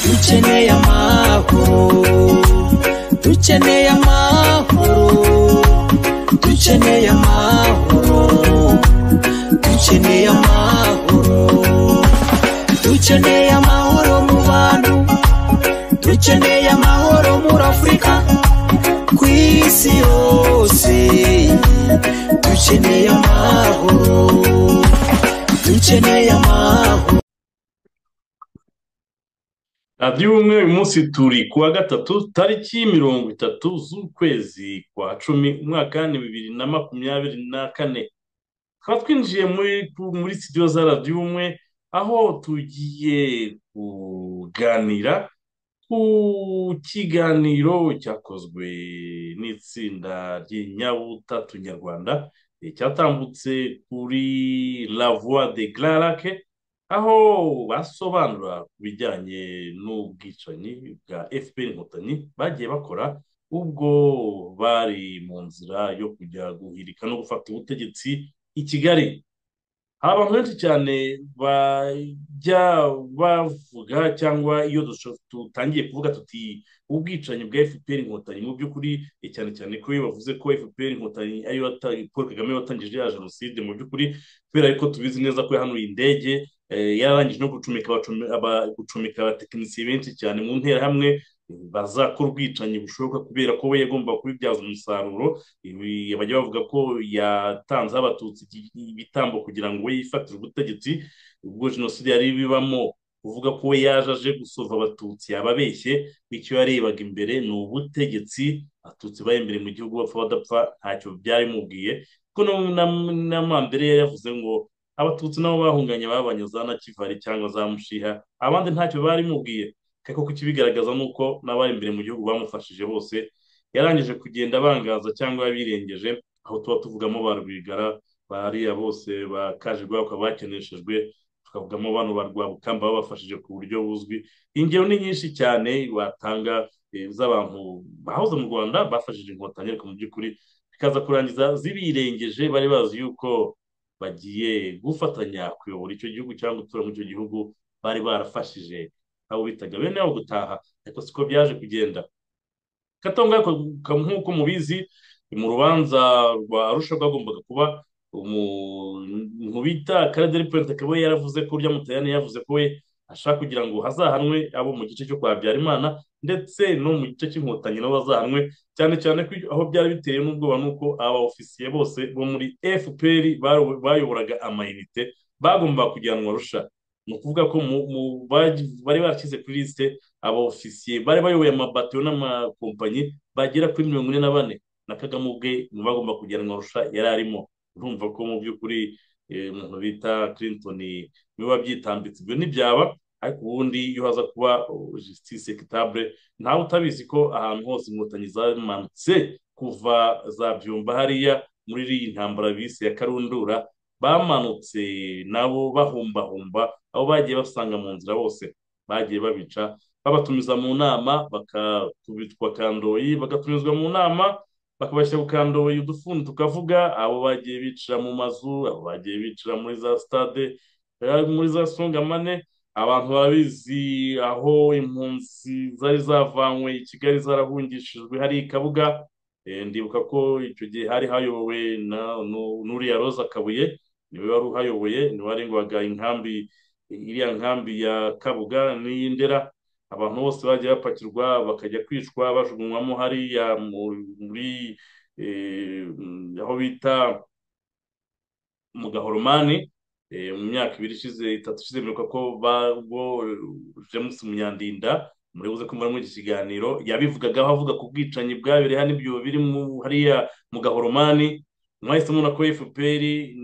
dukeneye amahoro dukeneye amahoro dukeneye amahoro dukeneye amahoro dukeneye amahoro mu bantu dukeneye amahoro muri afurika ku isi yose dukeneye amahoro dukeneye amahoro radiyo umwe uyu munsi turi ku wa gatatu tariki mirongo itatu z'ukwezi kwa cumi umwaka ni bibiri na makumyabiri na kane tukaba twinjiye muri muri sitidiyo za radiyo umwe aho tugiye kuganira ku kiganiro cyakozwe n'itsinda ry'inyabutatu nyarwanda eh, cyatambutse kuri la voix de garake aho basobanura ku bijyanye n'ubwicanyi bwa fpr inkotanyi bagiye bakora ubwo bari mu nzira yo kujya guhirika no gufata ubutegetsi i kigali hari abantu benshi cyane bajya bavuga cyangwa iyo dusho- dutangiye kuvuga tuti ubwicanyi bwa fpr inkotanyi mu by'ukuri eh, cyane cyane ko iyo bavuze ko fpr inkotanyi ariyo wata- paul kagame watangije ya jenoside mu by'ukuri kubera ko tubizi neza ko yahanuye indege eh, yararangije no gucumika abacumi- aba- gucumika abatekinisiye benshi cyane mu nterahamwe eh, bazakora ubwicanyi bushoboka kubera ko we yagomba kubibyaza umusaruro ibi bajya bavuga ko yatanzeho abatutsi iki- ibitambo kugira ngo we yifatire ubutegetsi ubwo jenoside yari ibibamo kuvuga ko we yaje aje gusova abatutsi yababeshye icyo yarebaga imbere ni ubutegetsi abatutsi bari imbere mu gihugu bapfa badapfa ntacyo byarimubwiye kuko no- na- na mambere yari yavuze ngo abatutsi nabo bahunganye babanye za na kivari cyangwa za mushiha abandi ntacyo barimubwiye ariko kukibigaragaza ni uko n'abari imbere mu gihugu bamufashije bose yarangije kugenda abangaza cyangwa yabirengeje aho tuba tuvugamo ba rwigara bariya bose ba kajigwa bakaba bakeneshejwe tukavugamo bano ba rwabukamba babafashije ku buryo buzwi ingero ni nyinshi cyane watanga eh, z'abantu bahoze mu rwanda bafashije inkotanyi ariko mu by'ukuri bikaza kurangiza zibirengeje bari bazi yuko bagiye gufatanya kuyobora icyo gihugu cyangwa gutura muri icyo gihugu bari barafashije abo bitaga bene wabo gutaha ariko siko byaje kugenda katonga nk'uko mubizi mu rubanza rwa arusha rwagombaga kuba umuntu bita karaderi puwente akaba yaravuze ko urya mutayani yavuze ko we ashaka kugira ngo hazahanwe abo mu gice cyo kwa Habyarimana ndetse no mu gice cy'inkotanyi nabo bazahanwe cyane cyane ko aho byari biteye n'ubwoba nuko aba ofisiye bose bo muri fpr baro- bayoboraga amayinite bagombaga kujyanwa arusha ni ukuvuga ko mu- mu- bari bari barashyize kuri lisite aba ofisiye bari bayoboye amabatiyo n'amakompanyi bagera kuri mirongo ine na bane na kagame ubwe mu bagomba kujyanwa arusha yari arimo urumva ko mu by'ukuri eh, umuntu bita clinton biba byitambitse ibyo ntibyaba ariko ubundi iyo haza kuba oh, justice equitable ntawe utabizi ko ahantu hose inkotanyi zamanutse kuva za byumba hariya muri iyi ntambara bise ya karundura bamanutse nabo bahumbahumba abo bagiye basanga mu nzira bose bagiye babica babatumiza mu nama bakakubitwa kandoyi bagatumizwa mu nama bakabashyira ku kandoyi udufundi tukavuga abo bagiye bicara mu mazu abo bagiye bicara muri za sitade eh, muri za songamane abantu barabizi aho impunzi zari zavanywe i kigali zarahungishijwe hari ikabuga Eh, ndibuka ko icyo gihe hari hayobowe na nu- n'uriya roza kabuye niwe wari uhayoboye niwe warengaga inkambi iriya nkambi ya kabuga n'iy'indera abantu bose bagiye bapakirwa bakajya kwicwa bajugunywamo hariya mu- muri eh, mm, aho bita mu gahoromani eh, mu myaka ibiri ishize itatu ishize mperuka ko ba- ubwo eh, james munyandinda muribuze ko muri muri iki kiganiro yabivugagaho avuga ku bwicanyi bwabere hano ibyo biri mu- hariya mu gahoromani mwahise mubona ko fpr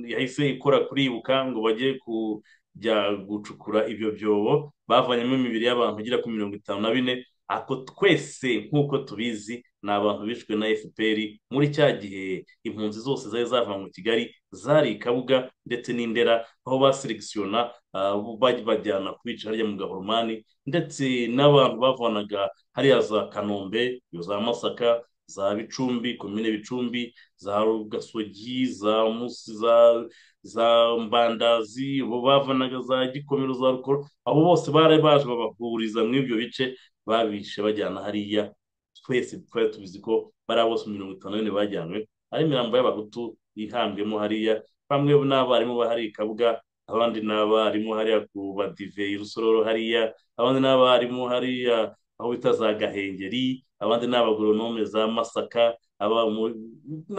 yahise ikora kuribuka ngo bajye kujya gucukura ibyo byobo bavanyemo imibiri y'abantu igera kuri mirongo itanu na bine ako twese nk'uko tubizi ni abantu bishwe na fpr muri cya gihe impunzi zose zari zavanywe kigali zari i kabuga ndetse n'indera aho baseregisiyona bajyana kubica harya mu gahoromani ndetse n'abantu bavanaga hariya za kanombe za masaka za bicumbi komine bicumbi za rugasogi za musi za za mbandazi bo bavanaga za gikomero za rukoro abo bose bari baje babahuriza muri ibyo bice babishe bajyana hariya twese twari tubizi ko bariya bose mirongo itanu n'ine bajyanywe ari imirambo y'abahutu ihambwemo hariya bamwe n'abarimu bahari i kabuga abandi n'abarimu hariya ku badive i rusororo hariya abandi n'abarimu hariya aho bita za gahengeri abandi ni abagoronome za masaka ni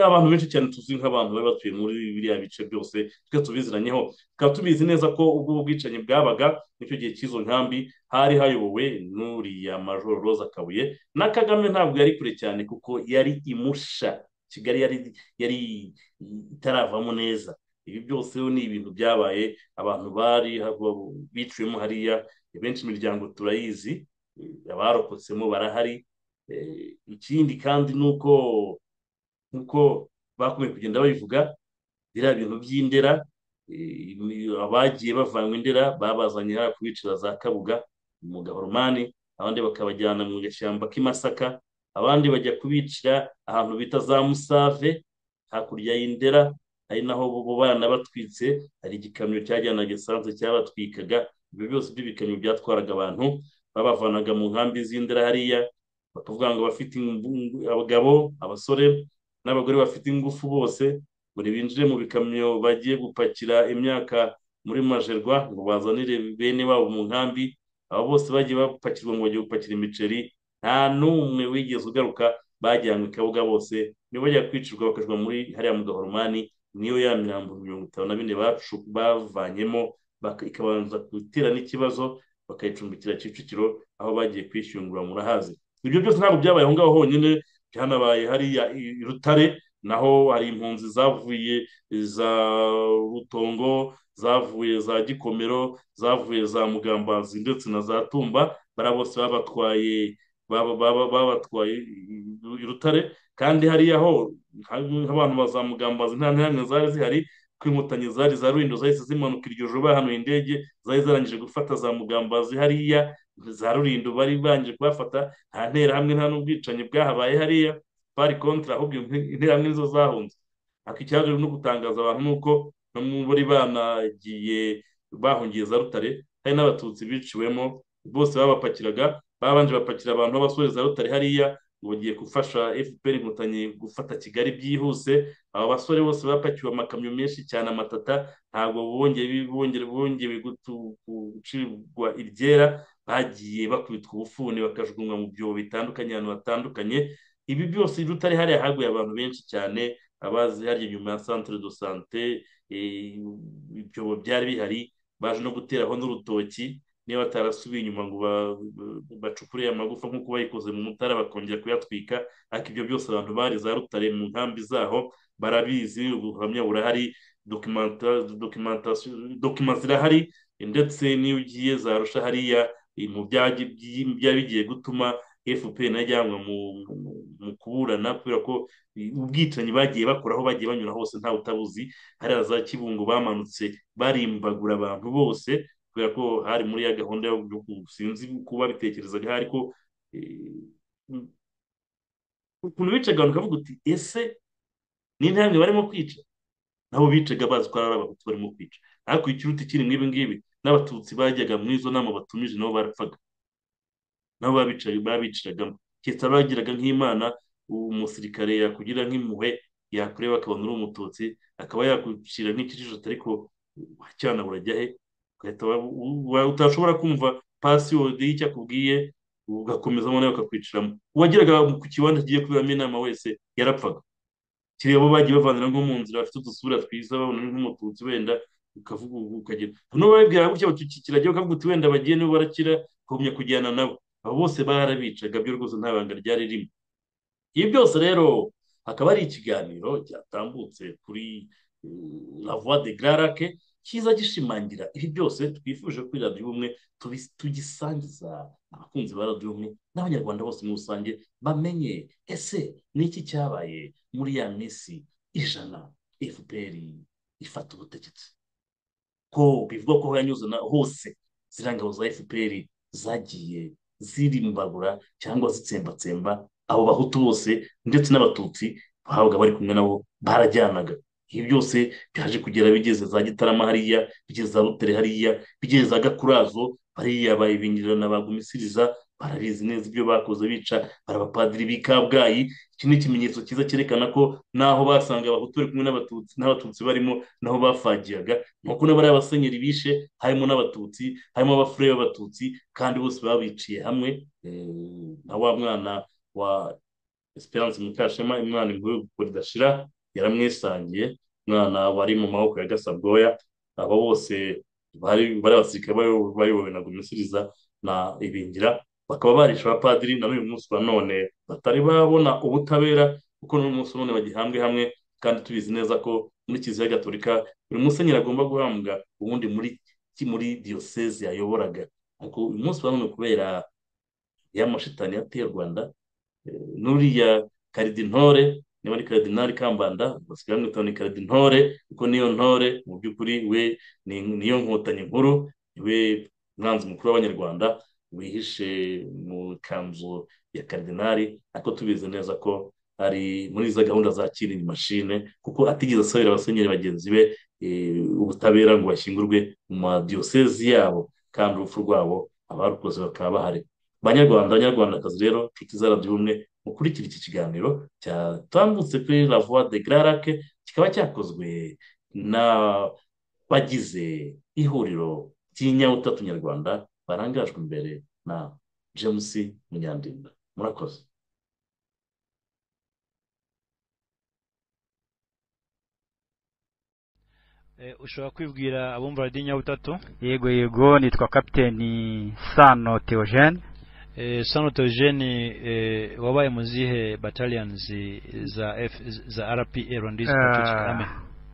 abantu benshi cyane tuzi nk'abantu bari batuye muri biriya bice byose twe tubiziranyeho tukaba tubizi neza ko ubwo bwicanyi bwabaga n'icyo gihe cy'izo nkambi hari hayobowe n'uriya majoro roza kabuye na kagame ntabwo yari kure cyane kuko yari imusha kigali yari yari itaravamo neza ibi byose ni ibintu byabaye abantu bari biciwemo hariya benshi imiryango turayizi abarokotsemo barahari ikindi kandi ni uko nk'uko bakomeye kugenda babivuga biriya bintu by'indera abagiye bavanywe indera babazanye kubicira za kabuga mu gahoromani abandi bakabajyana mu gashyamba k'imasaka abandi bajya kubicira ahantu bita za musave hakurya y'indera ari naho bo bana batwitse hari igikamyo cyajyanaga esanse cyabatwikaga ibyo byose by'ibikamyo byatwaraga abantu babavanaga mu nkambi z'indera hariya bakavuga ngo bafite abagabo abasore n'abagore bafite ingufu bose buri binjire mu bikamyo bagiye gupakira imyaka muri majerwa ngo bazanire bene wabo mu nkambi abo bose bagiye bapakirwa ngo bajye gupakira imiceri nta n'umwe wigeze ugaruka bajyanywe kabuga bose nibo bajya kwicirwa bakajwa muri hariya mu gahoromani niyo ya mirambo mirongo itanu na bine bavanyemo ikabanza gutera n'ikibazo bakayicumbikira kicukiro aho bagiye kwishyungura murahazi ibyo byose ntabwo byabaye aho ngaho honyine byanabaye hariya i rutare naho hari impunzi zavuye za rutongo zavuye za gikomero zavuye za mugambazi ndetse na za tumba bariya bose babatwaye babatwaye i rutare kandi hariya ho abantu ba za mugambazi nta ntihamwe zari zihari ko inkotanyi zari za rulindo zahise zimanuka iryo joro bahanuye indege zari zarangije gufata za mugambazi hariya za rulindo bari barangije kubafata nta nterahamwe nta n'ubwicanyi bwahabaye hariya bari kontra ahubwo interahamwe nizo zahunze ariko ikibazo no gutangaza abantu ni uko no muri banagiye bahungiye za rutare hari n'abatutsi biciwemo bose babapakiraga babanje bapakira abantu b'abasore za rutare hariya ngo bagiye gufasha fpr inkotanyi gufata kigali byihuse aba basore bose bapakiwe amakamyo menshi cyane amatata ntabwo bongeye gucibwa iryera bagiye bakubitwa ubufuni bakajugunywa mu byobo bitandukanye ahantu hatandukanye ibi byose rutari hariya haguye abantu benshi cyane abazi hariya inyuma ya centre de sante ibyobo byari bihari baje no guteraho n'urutoki niba batarasubiye inyuma ngo bacukure amagufa nk'uko bayikoze mu mutara bakongera kuyatwika ariko ibyo byose abantu bari za rutare mu nkambi zaho barabizi ubuhamya burahari dokima zirahari ndetse n'iyo ugiye zarusha hariya ibintu byari bigiye gutuma fpr najyanwa mu kuburana kubera ko ubwicanyi bagiye bakora aho bagiye banyura hose ntawe utabuzi hariya za kibungo bamanutse barimbagura abantu bose kubera ko hari muri ya gahunda yo sinzi kuba bitekerezaga hari ko ukuntu bicaga abantu ukavuga uti ese ni intambwe barimo kwica nabo bicaga bazi ko ari abahutu barimo kwica ariko ikiruta ikiri mu ibi ngibi n'abatutsi bajyaga muri izo nama batumije nabo barapfaga nabo babiciragamo keretse bagiraga nk'imana umusirikare yakugira nk'impuhwe yakureba akabona uri umututsi akaba yakucira nk'ikijisho ariko cyana burajya he utashobora kumva pasiyodi y'icyo akubwiye ugakomezamo nawe ukakwiciramo uwageraga ku kibanza kigiye kuberamo inama wese yarapfaga kireba abo bagiye bavanira nko mu nzira bafite udusura twiza babona nk'umututsi wenda ukavuga ukagira hano babibwira gutya bati kirajya ukavuga uti wenda bagiye nibo barakira ukagumya kujyana nabo abo bose barabicaga byo rwose nta banga ryari ririmo ibi byose rero hakaba hari ikiganiro cyatambutse kuri la voix de garake cyiza gishimangira ibi byose twifuje kuri radiyo ubumwe tubi- tugisangiza abakunzi ba radiyo ubumwe n'abanyarwanda bose muri rusange bamenye ese ni iki cyabaye muri ya minsi ijana fpr ifata ubutegetsi ko bivugwa ko yanyuze na hose ziriya ngabo za fpr zagiye zirimbagura cyangwa zitsembatsemba abo bahutu bose ndetse n'abatutsi bahabwa bari kumwe nabo barajyanaga ibi byose byaje kugera bigeze za gitarama hariya bigeze za rutere hariya bigeze za gakurazo bariya bayibingirira na bagumisiriza barabizi neza ibyo bakoze bica barabapadiri b'i kabgayi iki ni ikimenyetso cyiza cyerekana ko n'aho basanga abahutu bari kumwe n'abatutsi n'abatutsi barimo n'aho bafagiyaga ni uko n'abariya abasenyeri bishe harimo n'abatutsi harimo abafurere b'abatutsi kandi bose babiciye hamwe eh, na wa mwana wa esperance mukashema imwana inkuru y'ukuri idashira yaramwisangiye umwana wari mu maboko ya gasabwoya aba bose bari bari abasirikare bayo- bayobowe na gumisiriza na ibingira bakaba barishe abapadiri na n'uyu munsi wa none batari babona ubutabera kuko n'uyu munsi wa none bagihambwe hamwe kandi tubizi neza ko muri kiliziya gatolika buri musenyeri agomba guhambwa ubundi muri muri diyoseze yayoboraga ariko uyu munsi wa none kubera ya mashitani yateye u rwanda eh, n'uriya karidintore niba ari karidinari kambanda basigaye bamwita ni karidintore kuko niyo ntore mu by'ukuri we ni- niyo nkotanyi nkuru we mwanzi mukuru w'abanyarwanda wihishe mu kanzu ya karidinari ariko tubizi neza ko ari muri za gahunda za kirini mashine kuko atigeze asabira abasenyeri bagenzi be eh, ubutabera ngo bashyingurwe mu madiyosezi yabo kandi urupfu rwabo abarukoze bakaba bahari banyarwanda banyarwandakazi rero nshuti zarabyo ubumwe mukurikira iki kiganiro cyatambutse kuri la voix de gararake kikaba cyakozwe n'abagize ihuriro ry'inyabutatu nyarwanda barangajwe imbere na james munyandinda murakoze Eh, ushobora kwibwira abumva radiyo nyabutatu yego yego nitwa kapiteni sano theogene eh, sano teogene eh, wabaye mu zihe battalions za F, za rpa rwandese Ah, army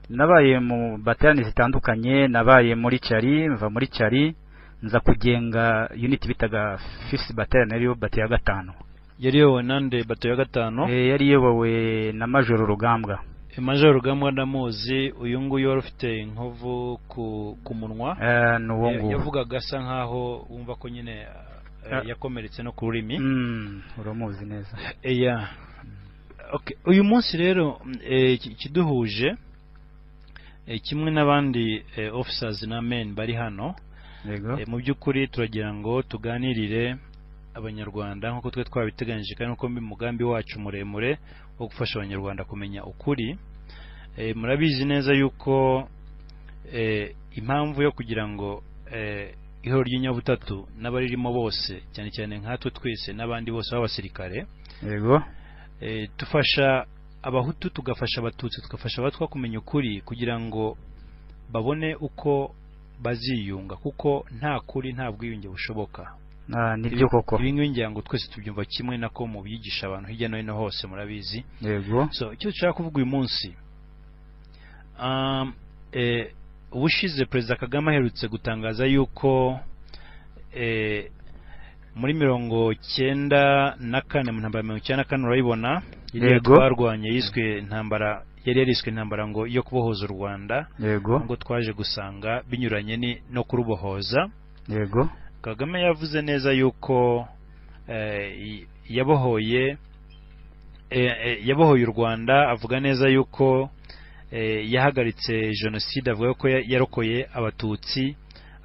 nabaye mu baterani zitandukanye nabaye muri cyari mva muri cyari nza kugenga unit bitaga fifth battalion ariyo bato ya gatanu yari yowe nande bato ya gatanu Eh, yari iyobowe na majoro rugambwa major rugambwa ndamuzi uyu nguyu wari ufite inkovu ku, ku munwa Eh, ni uwo Eh, nguwo yavugaga asa nkaho wumva ko nyine eh, Ah. yakomeretse no ku rurimi Mm, uramuzi neza yeah. okay. uyu munsi rero mm, eh, ki- kiduhuje eh, kimwe n'abandi eh, officers na men bari hano yego eh, mu by'ukuri turagira ngo tuganirire abanyarwanda nk'uko twe twabiteganyije kandi nk'uko umugambi wacu muremure wo gufasha abanyarwanda kumenya ukuri eh, murabizi neza yuko eh, impamvu yo kugira ngo eh, ihoro ry'inyabutatu n'abaririmo bose cyane cyane nkatwe twese n'abandi bose b'abasirikare yego eh, dufasha abahutu tugafasha abatutsi tugafasha abatwa kumenya ukuri kugira ngo babone uko baziyunga kuko nta kuri nta bwiyunge bushoboka Ah, nibyo koko ibi ngibi ngira ngo twese tubyumva kimwe nako mu byigisha abantu hirya no hino hose murabizi yego so icyo dushaka kuvuga uyu munsi um, eh, ubushize perezida kagame aherutse gutangaza yuko eh, muri mirongo cyenda na kane mu ntambara ya mirongo cyenda na kane urayibona iriya Yego. twarwanye yiswe intambara yari yariswe intambara ngo yo kubohoza u rwanda yego ngo twaje gusanga binyuranye ni no kurubohoza yego kagame yavuze neza yuko eh, y- yabohoye eh, eh, yabohoye u rwanda avuga neza yuko eh, yahagaritse jenoside avuga ko ya- yarokoye abatutsi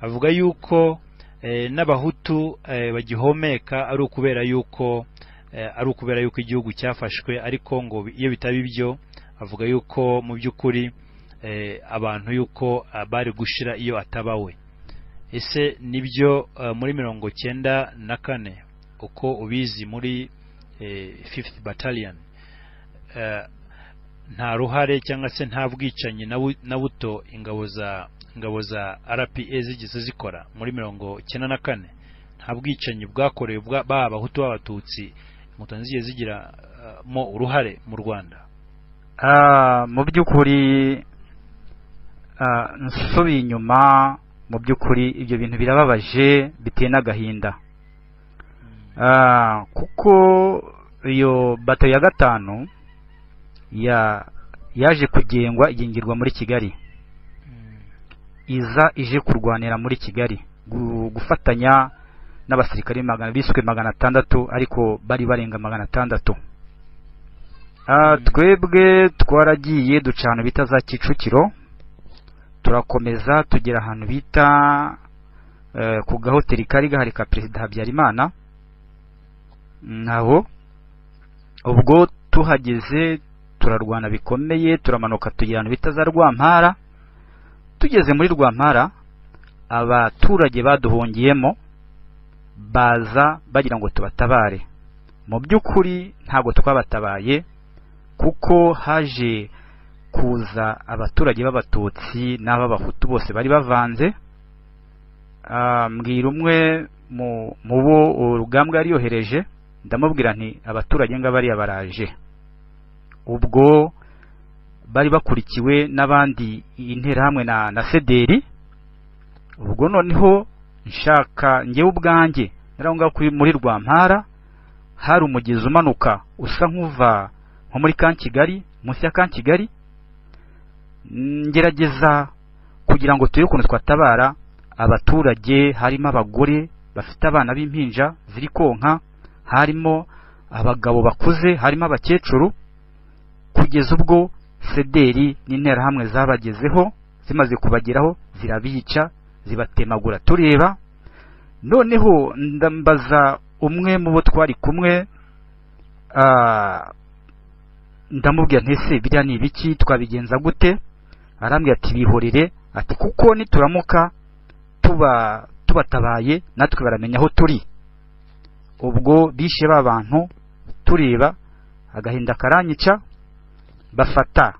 avuga yuko eh, n'abahutu eh, bagihomeka ari ukubera yuko eh, ari ukubera yuko igihugu cyafashwe ariko ngo bi- iyo bitaba ibyo avuga yuko mu by'ukuri eh, abantu yuko ah, bari gushira iyo ataba we ese nibyo eh, muri mirongo cyenda na kane uko ubizi muri fifth battalion eh, nta ruhare cyangwa se nta bwicanyi na bu- na buto ingabo za ingabo za rpa zigeze zikora muri mirongo cyenda na kane nta bwicanyi bwakorewe bwa- baba abahutu b'abatutsi inkotanyi zigiye zigiramo uruhare mu rwanda Ah, mu by'ukuri ah, nsubiye inyuma mu by'ukuri ibyo bintu birababaje biteye n'agahinda Ah, kuko iyo bato ya gatanu ya yaje kugengwa igengirwa muri kigali iza ije kurwanira muri kigali gu- gufatanya n'abasirikare magana biswe magana atandatu ariko bari barenga magana atandatu Ah, twebwe twaragiye duca ahantu bita za kicukiro turakomeza tugera ahantu bita eh, ku gahoteli kari gahari ka perezida habyarimana ntaho ubwo tuhageze turarwana bikomeye turamanuka tugera ahantu bita za rwampara tugeze muri rwampara abaturage baduhungiyemo baza bagira ngo tubatabare mu by'ukuri ntabwo twabatabaye kuko haje kuza abaturage b'abatutsi n'ab'abahutu bose bari bavanze Ah, mbwira umwe mu mu bo urugambwa yari yohereje ndamubwira nti abaturage ngabariya baraje ubwo bari bakurikiwe n'abandi interahamwe na na sederi ubwo noneho nshaka njyewe ubwanjye nari aho ngaho kuri- muri rwampara hari umugezi umanuka usa nk'uva nko muri kan kigali munsi ya kan kigali Mm, ngerageza kugira ngo turebe ukuntu twatabara abaturage harimo abagore bafite abana b'impinja ziri konka harimo abagabo bakuze harimo abakecuru kugeza ubwo sederi n'interahamwe zabagezeho zimaze kubageraho zirabica zibatemagura tureba noneho ndambaza umwe mu bo twari kumwe ah, ndamubwira nti ese biriya ni ibiki twabigenza gute arambwira ati bihorere ati kuko nituramuka tuba tubatabaye natwe baramenya aho turi ubwo bishe ba bantu tureba agahinda karanyica bafata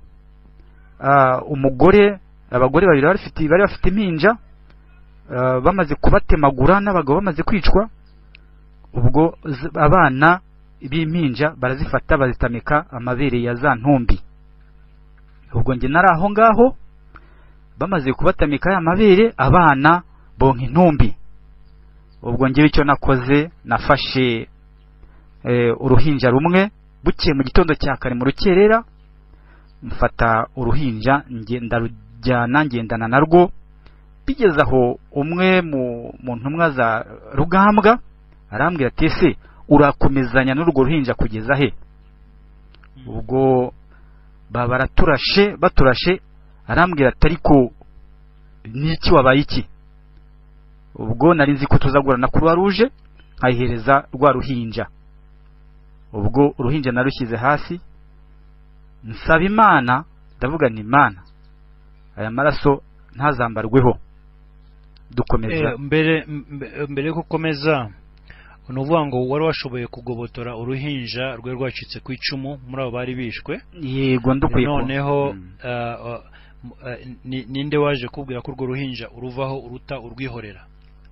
ah, umugore abagore babiri bari bafite bari bafite impinja ah, bamaze kubatemagura n'abagabo bamaze kwicwa ubwo z- abana b'impinja barazifata bazitamika amabere ya za ntumbi ubwo njye nari aho ngaho bamaze kubatamika ya mabere abana bonka intumbi ubwo njyewe icyo nakoze nafashe eh, uruhinja rumwe bukeye mu gitondo cya kare mu rukerera mfata uruhinja nge- ndarujyana ngendana narwo bigeze aho umwe mu mu ntumwa za rugambwa arambwira ati ese urakomezanya n'urwo ruhinja kugeza he ubwo baba baraturashe baturashe arambwira ati ariko niki wabaye iki ubwo nari nzi ko tuzagura na kuruwa ruje nkayihereza rwa ruhinja ubwo uruhinja narushyize hasi nsaba imana ndavuga ni imana aya maraso ntazambarweho dukomeza Eh, mbere mbe- mbere yo gukomeza ni ukuvuga ngo wari washoboye kugobotora uruhinja rwari rwacitse ku icumu muri abo bari bishwe yego ndukwiye ko- noneho Mm. ah, ah, m- ah, ni- ninde waje kubwira ko urwo ruhinja uruvaho uruta urwihorera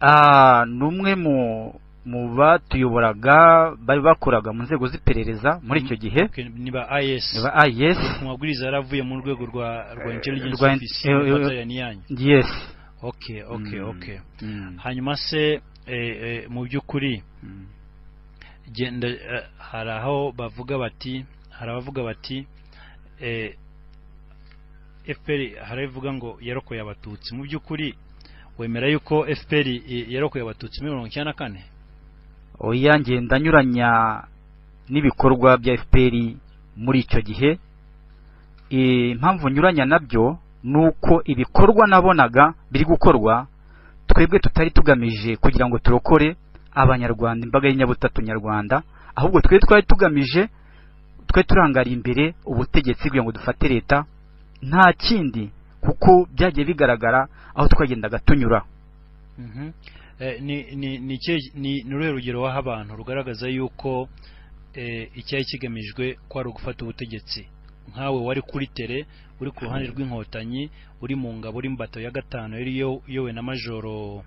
Ah, ni umwe mu mu batuyoboraga bari bakoraga mu nzego z'iperereza muri icyo gihe Okay, ni ba is ba ah, yes ku mabwiriza yari avuye mu rwego rwa rwa Eh, intelligence rwa in- office eh, eh, y'ubufatanye yanyu yes okay okay Mm. okay Mm. hanyuma se eh, eh, mu by'ukuri Mm. genda eh, hari aho bavuga bati hari abavuga bati eh, FPR hari abavuga ngo yarokoye abatutsi mu by'ukuri wemera yuko FPR i- yarokoye abatutsi muri mirongo icyenda na kane oya ngenda anyuranya n'ibikorwa bya fpr muri icyo gihe Eh, impamvu nyuranya nabyo ni uko ibikorwa nabonaga biri gukorwa twebwe tutari tugamije kugira ngo turokore abanyarwanda imbaga y'inyabutatu nyarwanda ahubwo twebwe twari tugamije twe turangara imbere ubutegetsi kugira ngo dufate leta nta kindi kuko byagiye bigaragara aho twagendaga tunyura Mhm. Eh, ni ni ni ikihe- ni ni uruhe rugero waha abantu rugaragaza yuko eh, icyari kigamijwe kwari ugufata ubutegetsi nkawe wari kuri tere uri ku ruhande rw'inkotanyi uri mu ngabo uri mu bato ya gatanu yari yo- yowe na majoro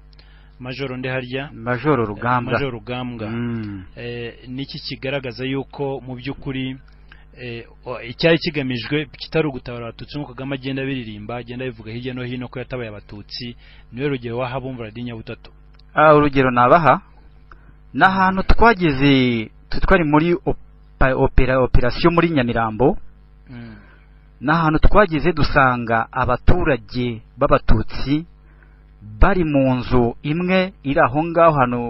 majoro ndeharya majoro rugambwa majoro rugambwa Mm. Eh, niki kigaragaza yuko mu by'ukuri eh, o- icyari kigamijwe kitari ugutabara abatutsi nk'uko kagame agenda abiririmba agenda abivuga hirya no hino ko yatabaye abatutsi niwe rugero waha bumva radiyo nyabutatu Ah, urugero nabaha ni ahantu twageze tu- twari muri opa- opera- operasiyo muri nyamirambo ni ahantu twageze dusanga abaturage b'abatutsi bari mu nzu imwe iri aho ngaho hano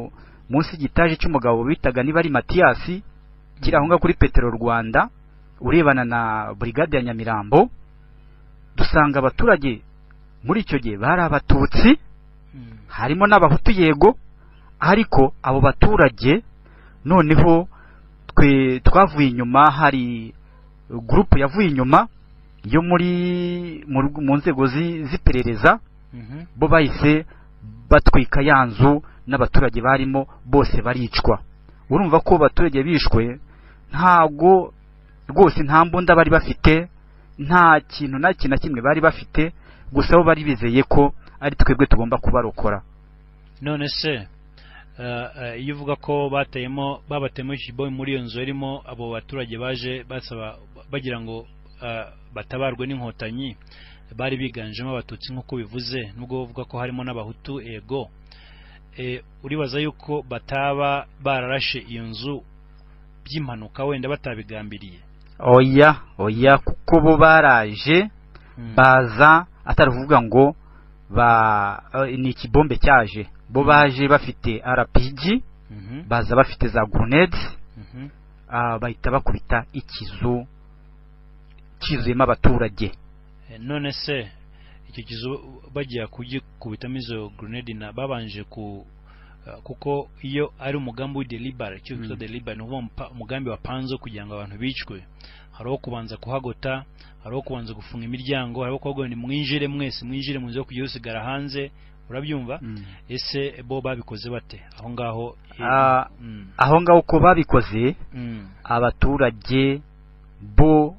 munsi y'igitaje cy'umugabo bitaga niba ari matiyasi kiri aho ngaho kuri petero rwanda urebana na burigade ya nyamirambo dusanga abaturage muri icyo gihe bari abatutsi harimo n'abahutu yego ariko abo baturage noneho twe twavuye inyuma hari gurupe yavuye inyuma yo muri mu rw- mu nzego zi- z'iperereza Mhm. bo bahise batwika ya nzu n'abaturage barimo bose baricwa urumva ko abaturage bishwe ntabwo rwose nta mbunda bari bafite nta kintu na kintu na kimwe bari bafite gusa bo bari bizeye ko ari twebwe tugomba kubarokora none se eh, eh, iyo uvuga ko bateyemo babateyemo ikibo muri iyo nzu irimo abo baturage baje basaba bagira ngo eh, batabarwe n'inkotanyi bari biganjemo abatutsi nk'uko bivuze nubwo uvuga ko harimo n'abahutu ego Eh, uribaza yuko bataba bararashe iyo nzu by'impanuka wenda batabigambiriye oya oya kuko bo baraje Mm. baza atari kuvuga ngo ba eh, ni ikibombe cyaje bo baje bafite rpg Mhm, baza bafite za grenades mhm, ah, bahita bakubita ikizu cyuzuyemo abaturage Eh, none se icyo kizu bagiye kugikubitamo izo grenade na babanje ku eh, kuko iyo ari umugambi w'idelibare icyo bita Mm. delibare ni ukuvuga umpa- umugambi wapanze kugira ngo abantu bicwe hariho kubanza kuhagota hariho kubanza gufunga imiryango hariho kuvuga ngo mwinjire mwese mwinjire mu nzu yo kujya usigara hanze urabyumva ese bo babikoze bate aho ngaho eh, Ah. mm, aho ngaho uko babikoze mm, abaturage bo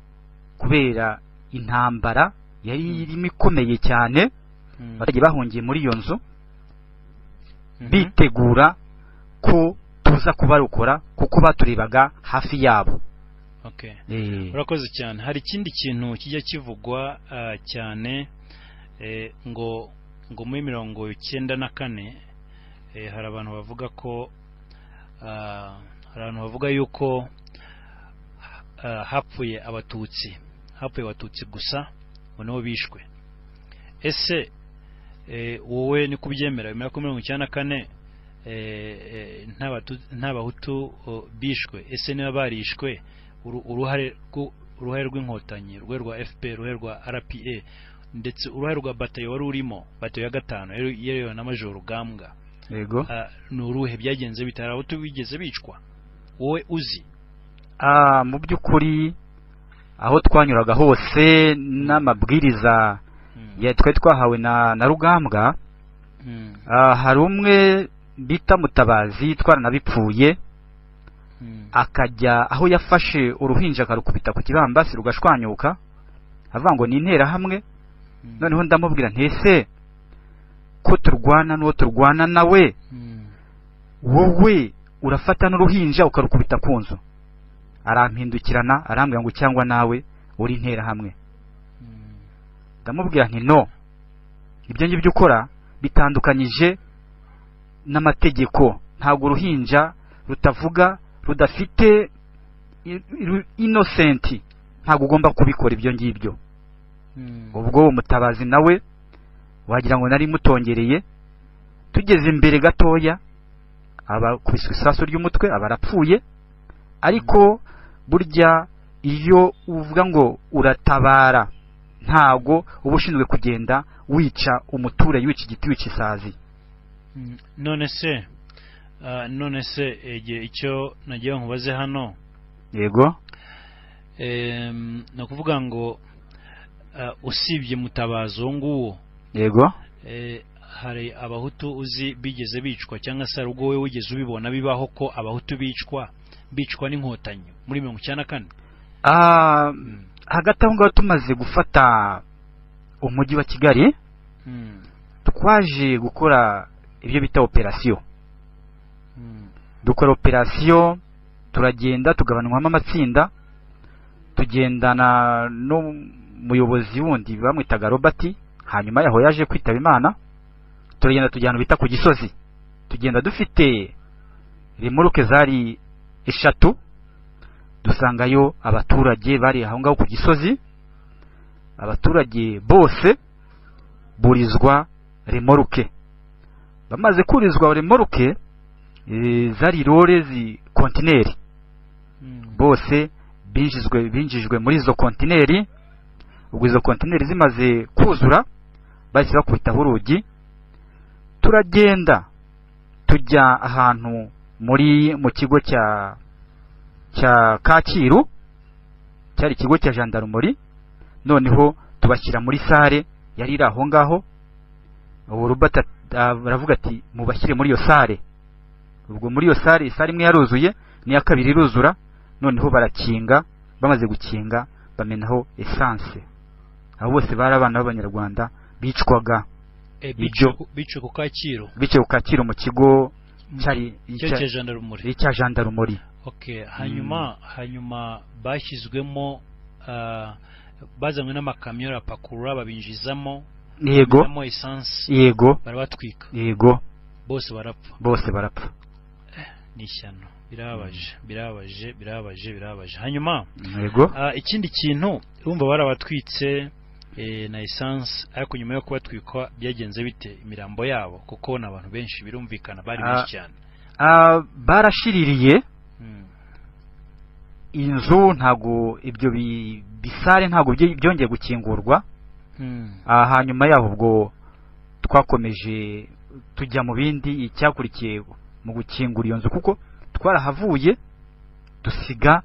kubera intambara Mm. yari irimo ikomeye cyane mm, abaturage bahungiye muri iyo nzu mhm, bitegura ko tuza kubarokora kuko baturebaga hafi yabo okay Eh, urakoze cyane hari ikindi kintu kijya kivugwa ah, cyane eh, ngo ngo muri mirongo icyenda na kane eh, hari abantu bavuga ko ah, hari abantu bavuga yuko ah, hapfuye abatutsi hapfuye abatutsi gusa ngo nabo bishwe ese eh, wowe ni kubyemera wemera ko mirongo icyenda na kane eh, eh, nta Batu- nta bahutu oh, bishwe ese niba barishwe uru- uruhare rw'u- uruhare rw'inkotanyi uruhare rwa fpr uruhare rwa rpa ndetse uruhare rwa batayo wari urimo batayo ya gatanu yari- yayobowe na majoro rugambwa yego Ah, ni uruhe byagenze bitari abato bigeze bicwa wowe uzi Ah, mu by'ukuri aho twanyuraga hose n'amabwiriza Mm, ya- twari twahawe na na rugambwa mm, ah, hari umwe bita mutabazi twaranabipfuye mm, akajya aho yafashe uruhinja akarukubita ku kibambasi rugashwanyuka avuga ngo ni interahamwe mm, noneho ndamubwira ntese ko turwana n'uwo turwana nawe mm, wowe urafata n'uruhinja ukarukubita ku nzu arampindukirana arambwira ngo cyangwa nawe uri interahamwe mm, ndamubwira nti no ibyo ngibyo ukora bitandukanyije n'amategeko ntabwo uruhinja rutavuga rudafite i- ru- innocent ntabwo ugomba kubikora ibyo ngibyo mm, ubwo uwo mutabazi nawe wagira ngo nari mutongereye tugeze imbere gatoya abakubiswe isasu ry'umutwe abarapfuye ariko burya iyo uvuga ngo uratabara ntago uba ushinzwe kugenda wica umuturage wica igiti wica isazi mm. none se ah, none se igihe icyo nagiye nkubaze hano yego em, ni ukuvuga ngo ah, usibye mutabazi uwo nguwo yego Eh, hari abahutu uzi bigeze bicwa cyangwa se hari ubwo wowe wigeze ubibona bibaho ko abahutu bicwa bicwa n'inkotanyi muri mirongo icyenda na kane Ah, Mm, hagati aho ngaho tumaze gufata umujyi wa kigali mm, twaje gukora ibyo bita operasiyo mm, dukora operasiyo turagenda tugabanywamo amatsinda tugendana n'umuyobozi wundi bamwitaga robert hanyuma yaho yaje kwitaba imana turagenda tujya ahantu bita ku gisozi tugenda dufite remuruke zari eshatu dusangayo abaturage bari aho ngaho ku gisozi abaturage bose burizwa remoruke bamaze kurizwa remoruke eh, zari rore zi kontineri bose binjijwe binjijwe muri izo kontineri ubwo izo kontineri zimaze kuzura bahise bakubitaho urugi turagenda tujya ahantu muri mu kigo cya cya kacyiru cyari ikigo cya jandarumori noneho tubashyira muri sare yari iri aho ngaho ubu rubata aravuga ati mubashyire muri iyo sare ubwo muri iyo sare isare imwe yaruzuye n'iya kabiri iruzura noneho barakinga bamaze gukinga bamenaho esanse abo bose bari abana b'abanyarwanda bicwaga Eh, Ibyo- bice- bice ku kacyiru bityo kukakira mu kigo cyari cyo cya jandarumuri cya jandarumori okay hanyuma hanyuma bashyizwemo ah, bazanywe n'amakamyo arapakurura babinjizamo yego bamenamo esanse yego barabatwika yego bose barapfa bose barapfa ni ishyano birababaje birababaje birababaje birababaje hanyuma yego Ah, ikindi kintu urumva barabatwitse eh, na essence ariko nyuma yo kubatwikwa byagenze bite imirambo yabo kuko ni abantu benshi birumvikana bari Ah. benshi cyane Ah, barashiririye Mm. inzu ntago ibyo bi- bisare ntago byi- byongeye gukingurwa Mm. Ah, hanyuma yaho ubwo twakomeje tujya mu bindi icyakurikiye mu gukingura iyo nzu kuko twarahavuye dusiga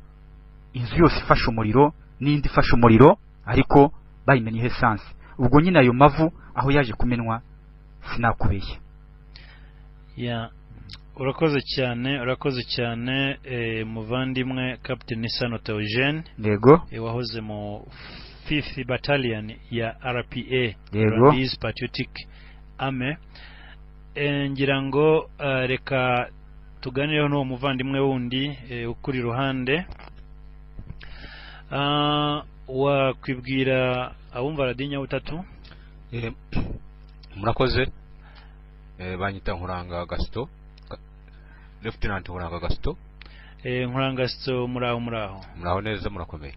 inzu yose ifashe umuriro n'indi ifashe umuriro ariko bayimenyeho esanse ubwo nyine ayo mavu aho yaje kumenwa sinakubeshya Yeah. urakoze cyane urakoze cyane eh, muvandimwe captain sano teogene yego eh, wahoze mu fifth battalion ya rpa Yego. Rwandese patriotic army Eh, ngira ngo eh, reka tuganireho n'uwo muvandimwe wundi eh, ukuri iruhande Ah, wakwibwira abumva radiyo butatu Eh, murakoze Eh, banyita nkuranga gasito Ga- lieutenant nkuranga gasito nkurangasito muri aho muri aho muraho neza murakomeye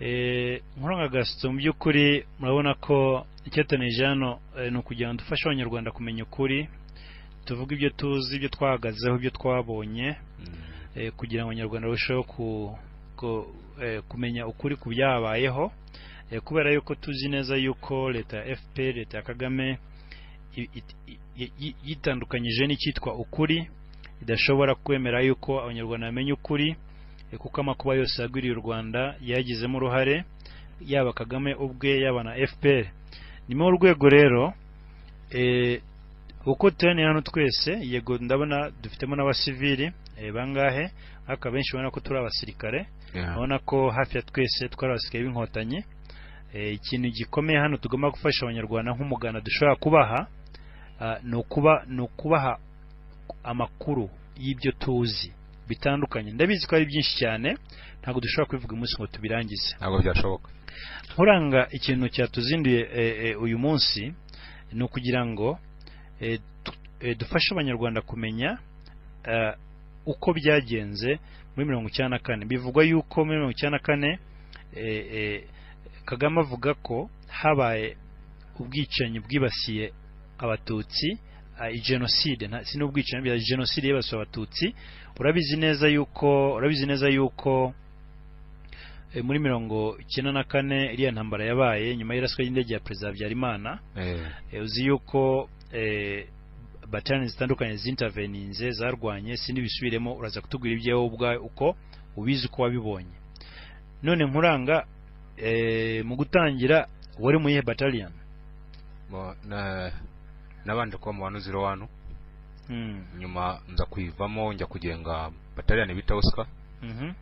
Eh, nkuranga gasito mu by'ukuri murabona ko icyatanije hano eh, ni ukugira ngo dufashe abanyarwanda kumenya ukuri tuvuge ibyo tuzi ibyo twahagazeho ibyo twabonye Mm, eh, kugira ngo abanyarwanda barusheho ku, ku, eh, kumenya ukuri ku byabayeho eh, kubera yuko tuzi neza yuko leta ya fpr leta ya kagame i- i- i- yi- yitandukanyije n'icyitwa ukuri idashobora kwemera yuko abanyarwanda bamenya ukuri eh, kuko amakuba yose yagwiriye u rwanda yagizemo uruhare yaba kagame ubwe yaba na fpr ni muri urwego rero eh, uko tuyanira hano twese yego ndabona dufitemo n'abasivili eh, bangahe ariko abenshi ubona ko turi abasirikare yeah. urabona ko hafi ya twese twari abasirikare b'inkotanyi Eh, ikintu gikomeye hano tugomba gufasha abanyarwanda nk'umuganda dushobora kubaha ah, ni ukuba ni ukubaha amakuru y'ibyo tuzi bitandukanye ndabizi ko ari byinshi cyane ntabwo dushobora kubivuga umunsi ngo tubirangize ntabwo byashoboka nkuranga ikintu cyatuzinduye eh, eh, uyu munsi ni ukugira ngo eh, tu- eh, dufashe abanyarwanda kumenya eh, uko byagenze muri mirongo icyenda na kane bivugwa yuko muri mirongo icyenda na kane eh, eh, kagame avuga ko habaye ubwicanyi bwibasiye abatutsi ah, jenoside nta- si n'ubwicanyi bya jenoside yibasiye abatutsi urabizi neza yuko urabizi neza yuko eh, muri mirongo icyenda na kane iriya ntambara yabaye nyuma y'iraswa ry'indege ya perezida habyarimana Eh, Eh, uzi yuko eh, bataliyani zitandukanye zinterveninze zarwanye sindi bisubiremo uraza kutubwira ibyawe ubwawe uko ubizi uko wabibonye none nkuranga eh, mu gutangira wari mu yihe bataliyani mo- na- nabanje kuba mu wanu ziro wanu Mm, nyuma nza kuyivamo njya kugenga bataliyani bita oscar mhm,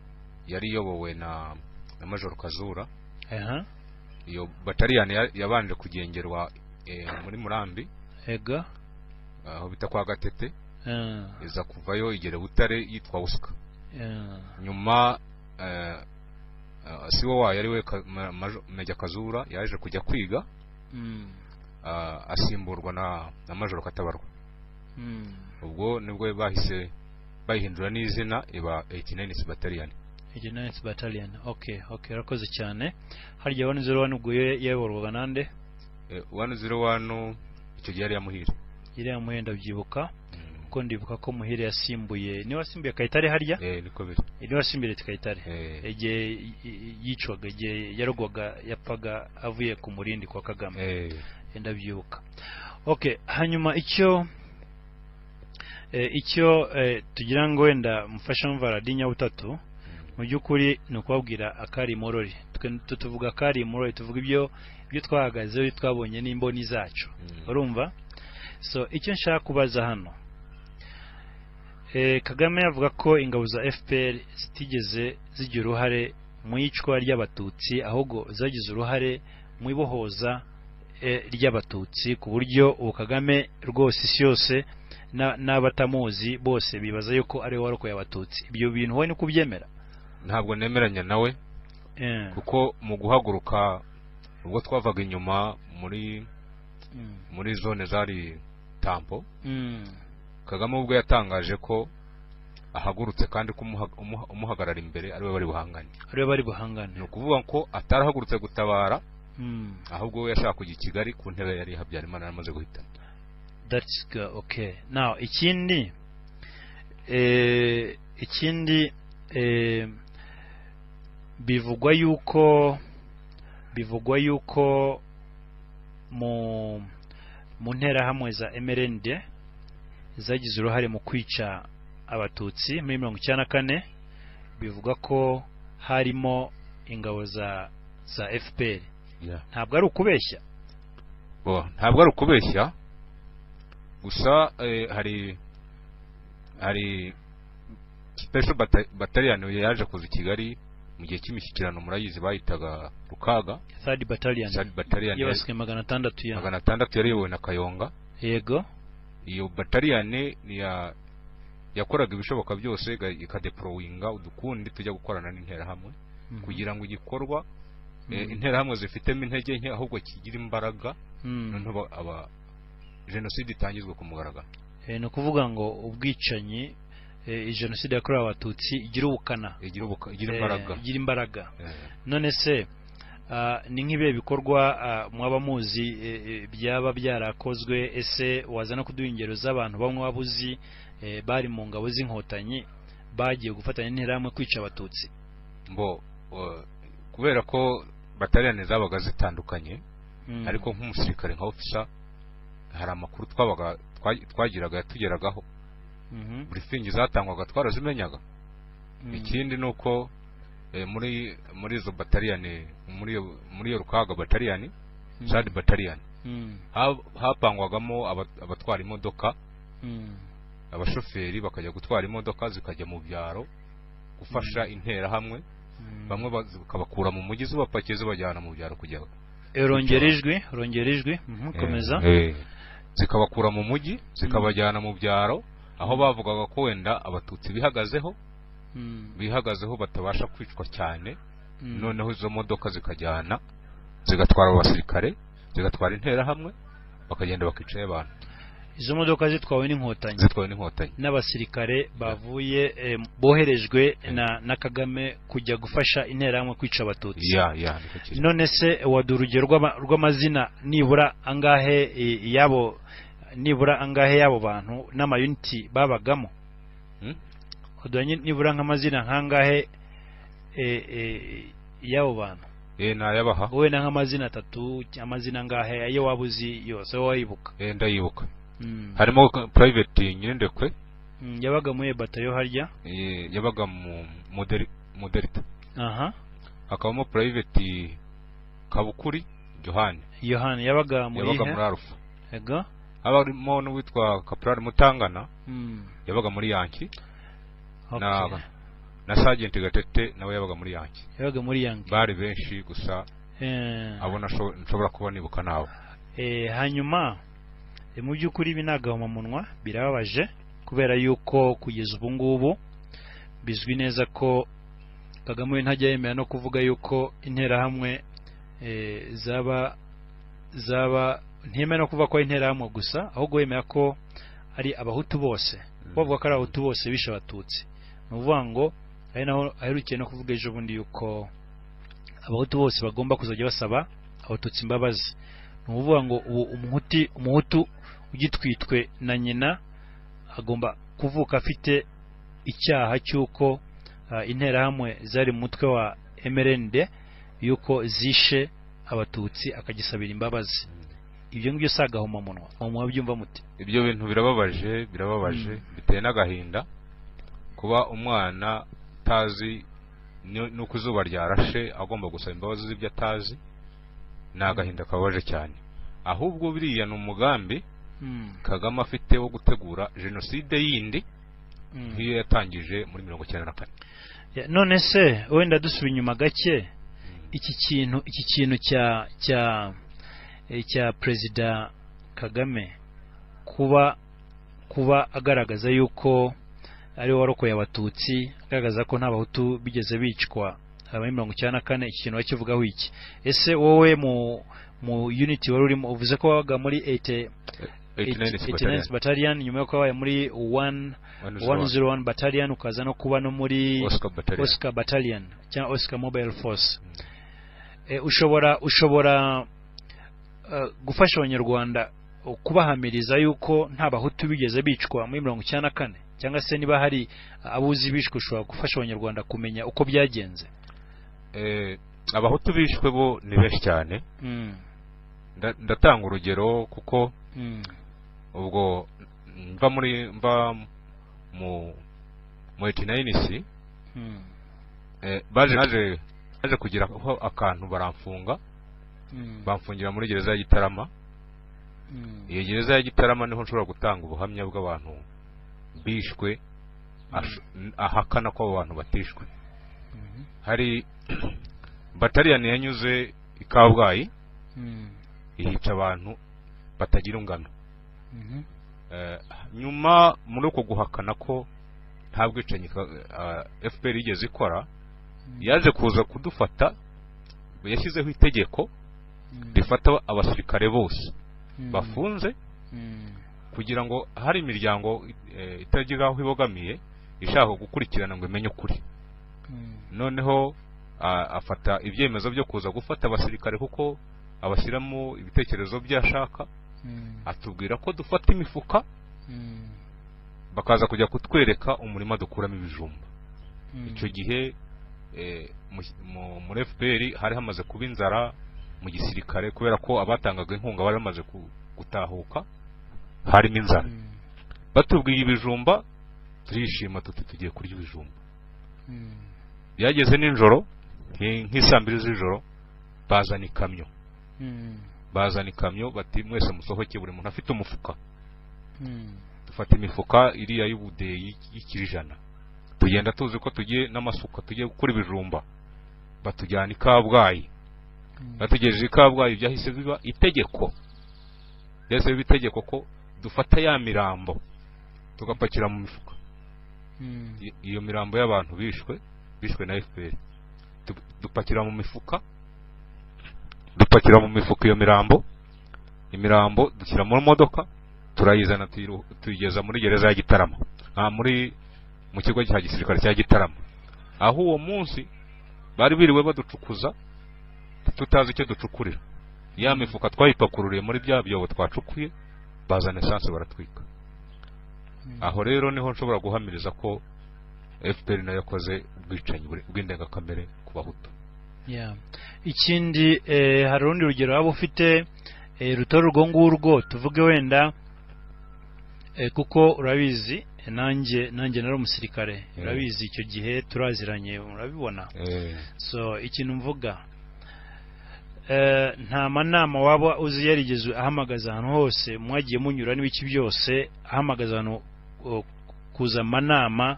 yari iyobowe na na major kazura aha, iyo bataliyani ya- yabanje kugengerwa eh, muri murambi ega aho bita kwa gatete eh, iza kuvayo igera butare yitwa oscar eh, nyuma eh, eh, si wo wayo ari we Ka- Ma- Majo- Major Kazura yaje kujya kwiga Mm, ah, asimburwa na na Major Katabarwa mm. ubwo nibwo bahise bayihindura n'izina iba 89 Battalion Igenance Battalion okay okay urakoze cyane harya wani zero wani ubwo ye- yayoborwaga nande Eh, 101 icyo gihe yari yamuhire iriya muhenda byibuka kuko ndibuka ko muhire yasimbuye niwe wasimbuye kayitare harya eh niko biri niwe wasimbuye leta kayitare eh igihe y- y- yicwaga igihe yarogwaga yapfaga avuye ku murindi kwa kagame eh ndabyibuka okay hanyuma icyo eh, icyo eh, tugira ngo wenda mufasha mva radinya butatu mu by'ukuri ni ukubabwira akari morori Twe- tu- tuvuga akari morori tuvuga ibyo ibyo twahagazeho ibyo twabonye n'imboni zacu mm, urumva so icyo nshaka kubaza hano Eh, kagame yavuga ko ingabo za fpr zitigeze zigira uruhare mu iyicwa ry'abatutsi ahubwo zagize uruhare mu ibohoza eh, ry'abatutsi ku buryo ubu kagame rwose isi yose na- n'abatamuzi bose bibaza yuko ari we warokoye abatutsi ibyo bintu wowe ni kubyemera ntabwo nemeranya nawe Eh, kuko mu guhaguruka ubwo twavaga inyuma muri mm, muri zone zari tampo mm, kagame ubwo yatangaje ko ahagurutse kandi ko umuha- umuha- umuhagarara imbere ariwe bari buhangane ari we bari buhangane ni ukuvuga ko atarahagurutse gutabara Mm, ahubwo we yashaka kujya i kigali ku ntebe yari habyarimana yaramaze guhitana that's good, okay now ikindi eh, ikindi eh, bivugwa yuko bivugwa yuko mu mu nterahamwe za MRND zagize uruhare mu kwica abatutsi muri mirongo icyenda na kane bivugwa ko harimo ingabo za za FPR ntabwo ari ukubeshya Bo, ntabwo ari ukubeshya gusa eh, hari hari special bata- battalion yaje kuza i kigali mu gihe cy'imishyikirano murayizi bayitaga rukaga third battalion sad battalion yari- yibasiwe magana atandatu ya magana atandatu yari iyobowe na kayonga yego iyo bataliyane ya yakoraga ibishoboka byose iga- ikadeprowinga udukundi tujya gukorana n'interahamwe Mhm. kugira ngo igikorwa eh, Mhm. interahamwe zifitemo intege nke ahubwo kigira imbaraga Mm. noneho aba- aba jenoside itangizwe ku mugaragaro Eh, ni ukuvuga ngo ubwicanyi eh, jenoside yakorewe abatutsi igira ubukana igira ubuka- igira Eh, imbaraga igira imbaraga Eh, none se ah, ni nk'ibihe bikorwa ah, mwaba muzi eh, eh, byaba byarakozwe ese waza no kuduha ingero z'abantu bamwe waba uzi eh, bari mu ngabo z'inkotanyi bagiye gufatanya n'interahamwe kwica abatutsi mbo eh, kubera ko bataliyane zabaga zitandukanye Mm. ariko nk'umusirikare nka ofisa hari amakuru twabaga twa- twagiraga yatugeragaho Mhm. burifingi zatangwaga twarazimenyaga Mm. ikindi ni uko eh, muri muri izo bataliyani muri iyo muri iyo rukaga bataliyani Mm. sadi bataliyani Mm. Ha- hapangwagamo aba- abatwara imodoka Mm. abashoferi bakajya gutwara imodoka zikajya mu byaro gufasha interahamwe Mm. bamwe ba- zikabakura mu mujyi zibapakiye zibajyana mu byaro kujya Eh, rongera ijwi rongera ijwi Mhm, komeza Eh, eh. zikabakura mu mujyi zikabajyana mu byaro aho bavugaga ko wenda abatutsi bihagazeho Mm. bihagazeho batabasha kwicwa cyane Mm. noneho izo modoka zikajyana zigatwara abo basirikare zigatwara interahamwe bakagenda bakicaye abantu izo modoka zitwawe n'inkotanyi zitwawe n'inkotanyi n'abasirikare bavuye eh, boherejwe Eh. na, na kagame kujya gufasha interahamwe kwica abatutsi ya ya niko kiri none se waduha urugero rw'ama- rw'amazina nibura angahe eh, yabo nibura angahe y'abo bantu n'amayuniti babagamo Hmm? waduha nyi- nibura nk'amazina nk'angahe eh, eh, y'abo bantu eh nayabaha wowe na nk'amazina atatu amazina angahe ayo waba uzi yose wowe wayibuka eh ndayibuka Mm. harimo ka- private nyirindekwe Mm, yabaga muri batayo harya eh, yabaga mu moderi moderita aha hakabamo private kabukuri johani yohani yabaga muri yabaga he? muri arufa Ego. harimo n'uwitwa kaprari mutangana Mm. yabaga muri yanki Okay. Na- na sajenti gatete nawe yabaga muri yanki yabaga muri yangi bari benshi gusa Eh, abo nasho- nshobora kuba nibuka nabo eh, hanyuma eh, mu by'ukuri ibi ni agahomamunwa birababaje kubera yuko kugeza ubu ngubu bizwi neza ko kagame we ntajya yemera no kuvuga yuko interahamwe eh, zaba zaba ntiyemera no kuvuga ko ari interahamwe gusa ahubwo yemera ko ari abahutu bose bavuga ko ari abahutu bose bishe abatutsi ni ukuvuga ngo ari naho aherukiye no kuvuga ejo bundi yuko abahutu bose bagomba kuzajya basaba abatutsi imbabazi ni ukuvuga ngo ubu umuhuti umuhutu ugitwitwe na nyina agomba kuvuka afite icyaha cy'uko ah, interahamwe zari mu mutwe wa MRND yuko zishe abatutsi akagisabira imbabazi ibyo ngibyo si agahomamunwa mwamuha byumva muti ibyo bintu birababaje birababaje biteye n'agahinda kuba umwana utazi ni- nuko izuba ryarashe agomba gusaba imbabazi z'ibyo atazi ni agahinda kababaje cyane ahubwo biriya ni umugambi Mm, kagame afite wo gutegura jenoside yindi mm. nk'iyo yatangije muri mirongo icyenda na kane Ya, none se wenda dusubira inyuma gake iki kintu iki kintu cya cya eh, cya perezida kagame kuba kuba agaragaza yuko ari we warokoye abatutsi agaragaza ko nta bahutu bigeze bicwa aba muri mirongo icyenda na kane iki kintu bakivugaho iki ese wowe mu mu unity wari urimo uvuze ko wabaga muri 80 89 89 Battalion, battalion nyuma yuko wabaye muri 1 101 101 battalion ukaza no kuba no muri Oscar Battalion. Oscar Battalion cyangwa Oscar Mobile Force Mm. Eh, ushobora ushobora eh, gufasha abanyarwanda eh, kubahamiriza yuko nta bahutu bigeze bicwa muri mirongo icyenda na kane cyangwa se niba hari abuzi bishwe ushobora gufasha abanyarwanda kumenya uko byagenze Eh, abahutu bishwe bo ni benshi cyane Mm, Nda- ndatanga urugero kuko mm, ubwo mva muri mva mu mu 89C mm, eh, baje naje naje kugira aho akantu baramfunga mm, bamfungira muri gereza ya Gitarama mm, iyo gereza ya Gitarama niho nshobora gutanga ubuhamya bw'abantu bishwe ash- ahakana ko abo bantu batishwe mhm, hari bataliyani yanyuze i Kabgayi mm, ihica abantu batagira ingano mhm, Eh, nyuma muri uko guhakana ko nta bwicanyi FPR yigeze ikora yaje kuza kudufata yashyizeho itegeko mm, rifata abasirikare bose mm, bafunze mm, kugira ngo hari imiryango eh, itagira aho ibogamiye ishaka gukurikirana ngo imenye ukuri mm, noneho a- afata ibyemezo byo kuza gufata abasirikare kuko abashyiramo ibitekerezo byashaka mm, atubwira ko dufata imifuka mm, bakaza kujya kutwereka umurima dukuramo ibijumba mm. icyo gihe eh, mu- mu- muri FPR hari hamaze kuba inzara mu gisirikare kubera ko abatangaga inkunga bari bamaze ku- gutahuka harimo inzara Mm, batubwiye ibijumba turishima tuti tugiye kurya ibijumba mm. byageze nijoro nki- nk'isaa mbiri z'ijoro bazana ikamyo Mm, bazana ikamyo bati mwese musohoke buri muntu afite umufuka mm, dufata imifuka iriya y'ubudeyi y'ikirijana tugenda tuzi ko tugiye n'amasuka tugiye gukora ibijumba batujyana i Kabgayi mm, bategereje i Kabgayi byahise biba itegeko byahise biba itegeko ko dufata ya mirambo tugapakira mu mifuka mm, I- iyo mirambo y'abantu bishwe bishwe na FPR Du- dupakira mu mifuka dupakira mu mifuka iyo mirambo imirambo dushyira mu modoka turayizana tuyiru- tuyigeza muri gereza ya Gitarama ah, muri mu kigo cya gisirikare cya Gitarama aho uwo munsi bari biriwe baducukuza tutazi icyo ducukurira ya mifuka twayipakururiye muri bya byobo twacukuye bazana esanse baratwika mm. aho rero niho nshobora guhamiriza ko FPR nayo yakoze ubwicanyi buri- bw'indengakamere ku bahutu Yeah. ikindi eh, hari urundi rugero waba ufite eh, rutari urwo ngurwo tuvuge wenda eh, kuko urabizi eh, nanjye nanjye nari umusirikare Mm. urabizi icyo gihe turaziranye urabibona so ikintu mvuga eh, nta manama waba uzi yarigeze ahamagaza ahantu hose mwagiye munyura n'ibiki byose ahamagaza ahantu o, kuza amanama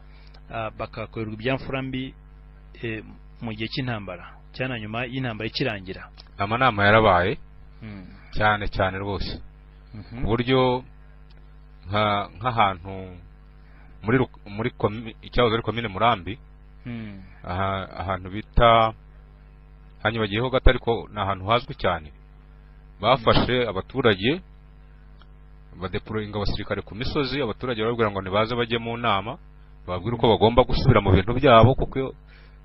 ah, bakakorerwa ibyamfura mbi eh, mu gihe cy'intambara cyane nyuma y'intambara ikirangira amanama yarabaye Mm, cyane cyane rwose ku mhm, buryo nka- nk'ahantu muri Ru- muri komi- icyahoze ari komine Murambi Hmm. aha ahantu bita hanyibagiyeho gato ariko ni ahantu hazwi cyane bafashe abaturage badeporoyinga abasirikare ku misozi abaturage barababwira ngo ntibaze bajye mu nama bababwire uko bagomba gusubira mu bintu byabo kuko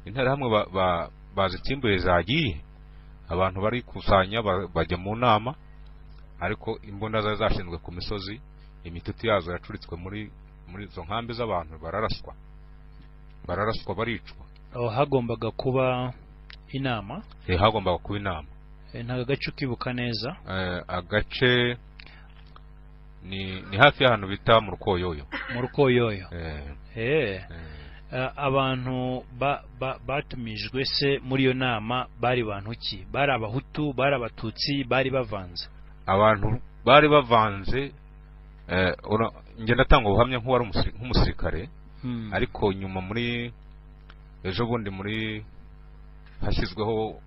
interahamwe ba- ba- bazitimbuye zagiye abantu barikusanya ba- bajya mu nama ariko imbunda zari zashinzwe ku misozi imitutu yazo yacuritswe muri muri izo nkambi z'abantu bararaswa bararaswa baricwa aho hagombaga kuba inama Eh, hagombaga kuba inama Eh, ntabwo agace ukibuka neza Eh, agace ni ni hafi y'ahantu bita mu rwoyoyo mu rukoyoyo Eh, Eh, eh, eh, abantu ba- ba- batumijwe se muri iyo nama bari bantu ki bari abahutu bari abatutsi bari bavanze abantu bari bavanze eh, ura- njye ndatanga ubuhamya nk'uwari umusi- nk'umusirikare Hmm. ariko nyuma muri ejo bundi muri hashyizweho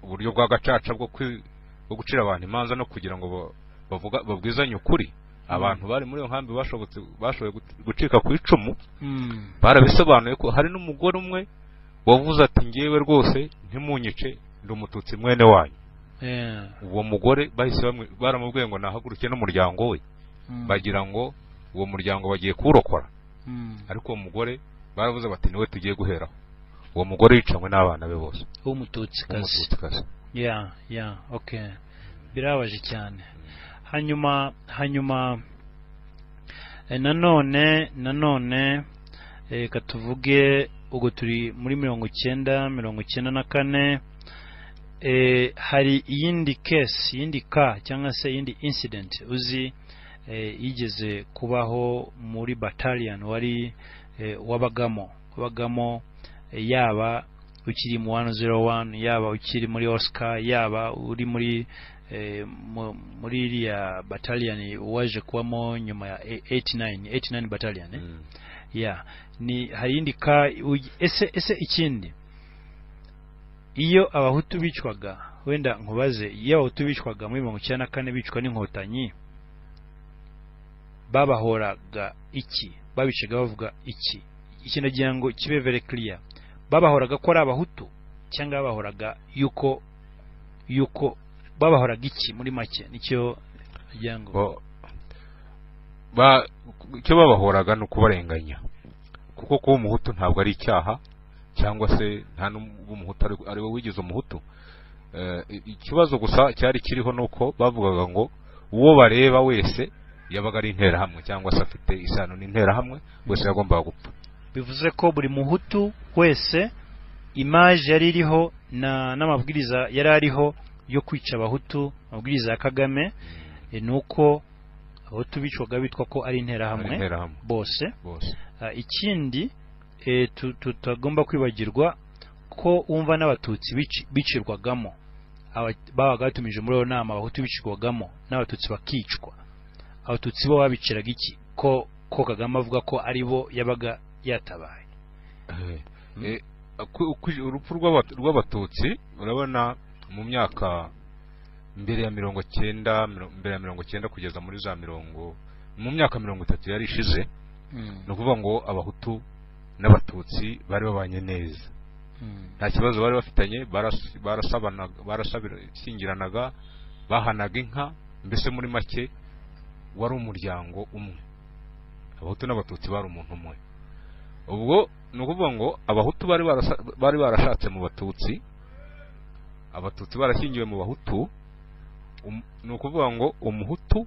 uburyo bwa gacaca bwo kwi- bwo gucira abantu imanza no kugira ngo ba- bavuga babwizanye ukuri abantu bari muri iyo nkambi bashobotse bashoboye guti- gucika ku icumu Hmm. barabisobanuye ko hari n'umugore umwe wavuze ati ngewe rwose ntimunyice ndi umututsi mwene wanyu Eh, uwo mugore bahise bamwe- baramubwiye ngo nahaguruke n'umuryango we hmm. bagira ngo uwo muryango bagiye kuwurokora Hmm. ariko uwo mugore baravuze bati niwe tugiye guheraho uwo mugore yicanywe n'abana be bose w'umututsikazi w'umututsikazi ya ya okay birabaje cyane hanyuma hanyuma eh, nanone nanone eh, reka tuvuge ubwo turi muri mirongo icyenda mirongo icyenda na kane eh, hari iyindi case iyindi ka cyangwa se iyindi incident uzi eh, yigeze kubaho muri battalion wari eh, wabagamo wabagamo eh, yaba ukiri mu 101 yaba ukiri muri Oscar yaba uri muri eh, mu- muri iriya battalion waje kubamo nyuma ya 89 89 battalion eh? Mm. ya ni hari iyindi ka uy- ese ese ikindi iyo abahutu bicwaga wenda nkubaze iyo abahutu bicwaga muri mirongo icyenda na kane bicwa n'inkotanyi babahoraga iki babicaga bavuga iki iki nagira ngo kibe very clear babahoraga ko ari abahutu cyangwa babahoraga yuko yuko babahoraga iki muri make nicyo nagira ngo Bo- ba- icyo babahoraga ni ukubarenganya kuko kuba umuhutu ntabwo ari icyaha cyangwa se nta n'umuhutu ari- ari we wigize umuhutu Eh, i- ikibazo gusa cyari kiriho ni uko bavugaga ngo uwo bareba wese yabaga ari interahamwe cyangwa se afite isano n'interahamwe wese yagombaga gupfa bivuze ko buri muhutu wese imaje yari iriho na n'amabwiriza yari ariho yo kwica abahutu amabwiriza ya kagame e, ni uko abahutu bicwaga bitwa ko ari ari interahamwe interahamwe bose bose Ah, ikindi e, tu- tutagomba kwibagirwa ko wumva n'abatutsi bici- bicirwagamo Aba- babaga batumije muri iyo nama abahutu bicirwagamo n'abatutsi bakicwa abatutsi bo babiciraga iki ko ko kagame avuga ko ari bo yabaga yatabaye Eh, Mm. eh, ku- ku- urupfu rw'abat- rw'abatutsi urabona mu myaka mbere ya mirongo cyenda miro- mbere ya mirongo cyenda kugeza muri za mirongo mu myaka mirongo itatu yari ishize ni ukuvuga ngo abahutu n'abatutsi bari babanye neza nta kibazo bari bafitanye baras- barasabanaga- barashyingiranaga bahanaga inka mbese muri make wari umuryango umwe abahutu n'abatutsi bari umuntu umwe ubwo ni ukuvuga ngo abahutu bari barasa- bari barashatse mu batutsi abatutsi barashyingiwe mu bahutu um- ni ukuvuga ngo umuhutu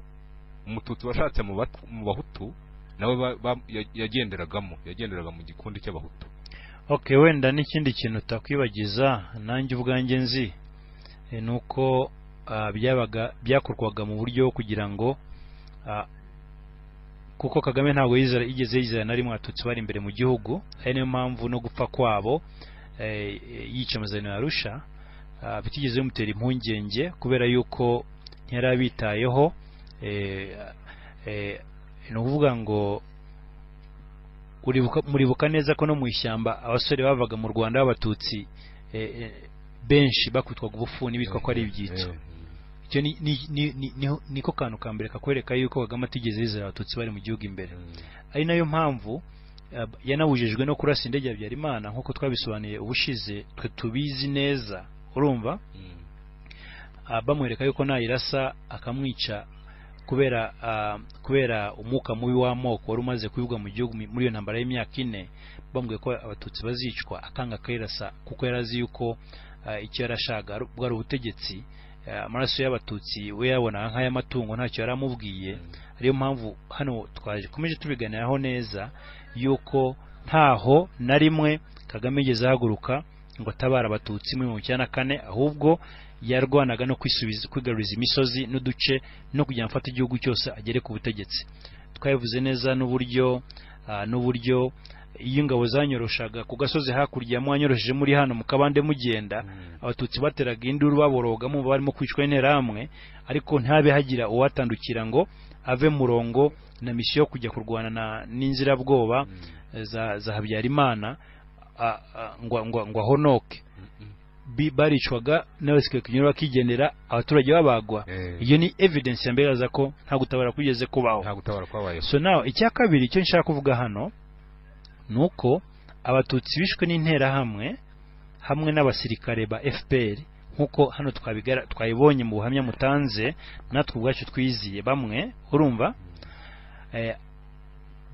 umututsi washatse mu Bat- mu bahutu nawe ba- ba- ya- yagenderagamo yagenderaga mu gikundi cy'abahutu okay wenda n'ikindi kintu utakwibagiza nanjye ubwanjye nzi e, ni uko ah, byabaga byakorwaga mu buryo kugira ngo ah, kuko kagame ntabwo yizera yigeze yizera na rimwe abatutsi bari imbere mu gihugu ari niyo mpamvu no gupfa kwabo eh, yica amasezerano ya arusha ah, bitigeze bimutera impungenge kubera yuko ntiyari abitayeho eh, eh, ni ukuvuga ngo uribuka- muribuka neza ko no mu ishyamba abasore bavaga mu rwanda b'abatutsi eh, eh, benshi bakubitwaga ubufuni bitwa ko ari ibyitso Eh, icyo ni- ni- ni- ni- niho- niko kantu ka mbere kakwereka yuko kagame atigeze yizera abatutsi bari mu gihugu imbere ari nayo mpamvu eh, yanabujijwe no kurasa indege ya Habyarimana nk'uko twabisobanuye ubushize twe tubizi neza urumva Mm. ah, bamwereka yuko nayirasa akamwica kubera ah, kubera umwuka mubi w'amoko wari umaze kuyibwa mu gihugu mi- muri iyo ntambara y'imyaka ine bambwiye ko abatutsi bazicwa akanga akayirasa kuko yari azi yuko ah, icyo yarashaka ari- bwari ubutegetsi Ah, amaraso y'abatutsi we yabonaga nk'ay'amatungo ntacyo yari amubwiye ariyo mpamvu hano twakomeje tubiganiraho neza yuko ntaho na rimwe kagame yigeze ahaguruka ngo atabara abatutsi muri mirongo icyenda na kane ahubwo yarwanaga no kwisubiza kwigaruriza imisozi n'uduce no kugira ngo afate igihugu cyose agere ku butegetsi twabivuze neza n'uburyo ah, n'uburyo iyo ingabo zanyoroshaga ku gasozi hakurya mwanyorosheje muri hano mu kabande mugenda Mm. abatutsi bateraga induru baboroga mu barimo kwicwa interahamwe ariko ntabe hagira uwatandukira ngo ave murongo na misiyo yo kujya kurwana na- n'inzirabwoba Mm. za, za Habyarimana a- a- ngo ngo- ngo ahonoke Mm. Bi- baricwaga n'abasikariye kunyura bakigendera abaturage babagwa Eh, iyo ni evidence yambegaza ko nta gutabara kwigeze kubaho nta gutabara kwabayeho so nawe icya kabiri icyo nshaka kuvuga hano ni uko abatutsi bishwe n'interahamwe hamwe n'abasirikare ba FPR nk'uko hano twabigara- twabibonye mu buhamya mutanze natwe ubwacu twiziye bamwe urumva eh,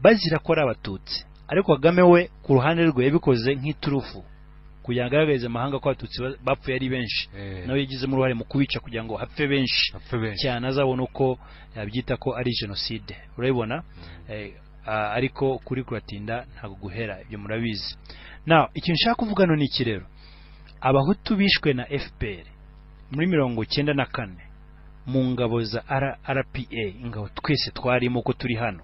bazira ko ari abatutsi ariko kagame we ku ruhande rwe yabikoze nk'iturufu kugira ngo agaragarize amahanga ko abatutsi ba- bapfuye ari benshi Eh, nawe yagizemo uruhare mu kubica kugira ngo hapfe benshi bapfe benshi cyane azabona uko yabyita ko ari jenoside urabibona Eh, ah, ariko kuri kuratinda ntabwo guhera ibyo murabizi now ikintu nshaka kuvuga no ni iki rero abahutu bishwe na fpr muri mirongo cyenda na kane mu ngabo za R- rpa ingabo twese twarimo uko turi hano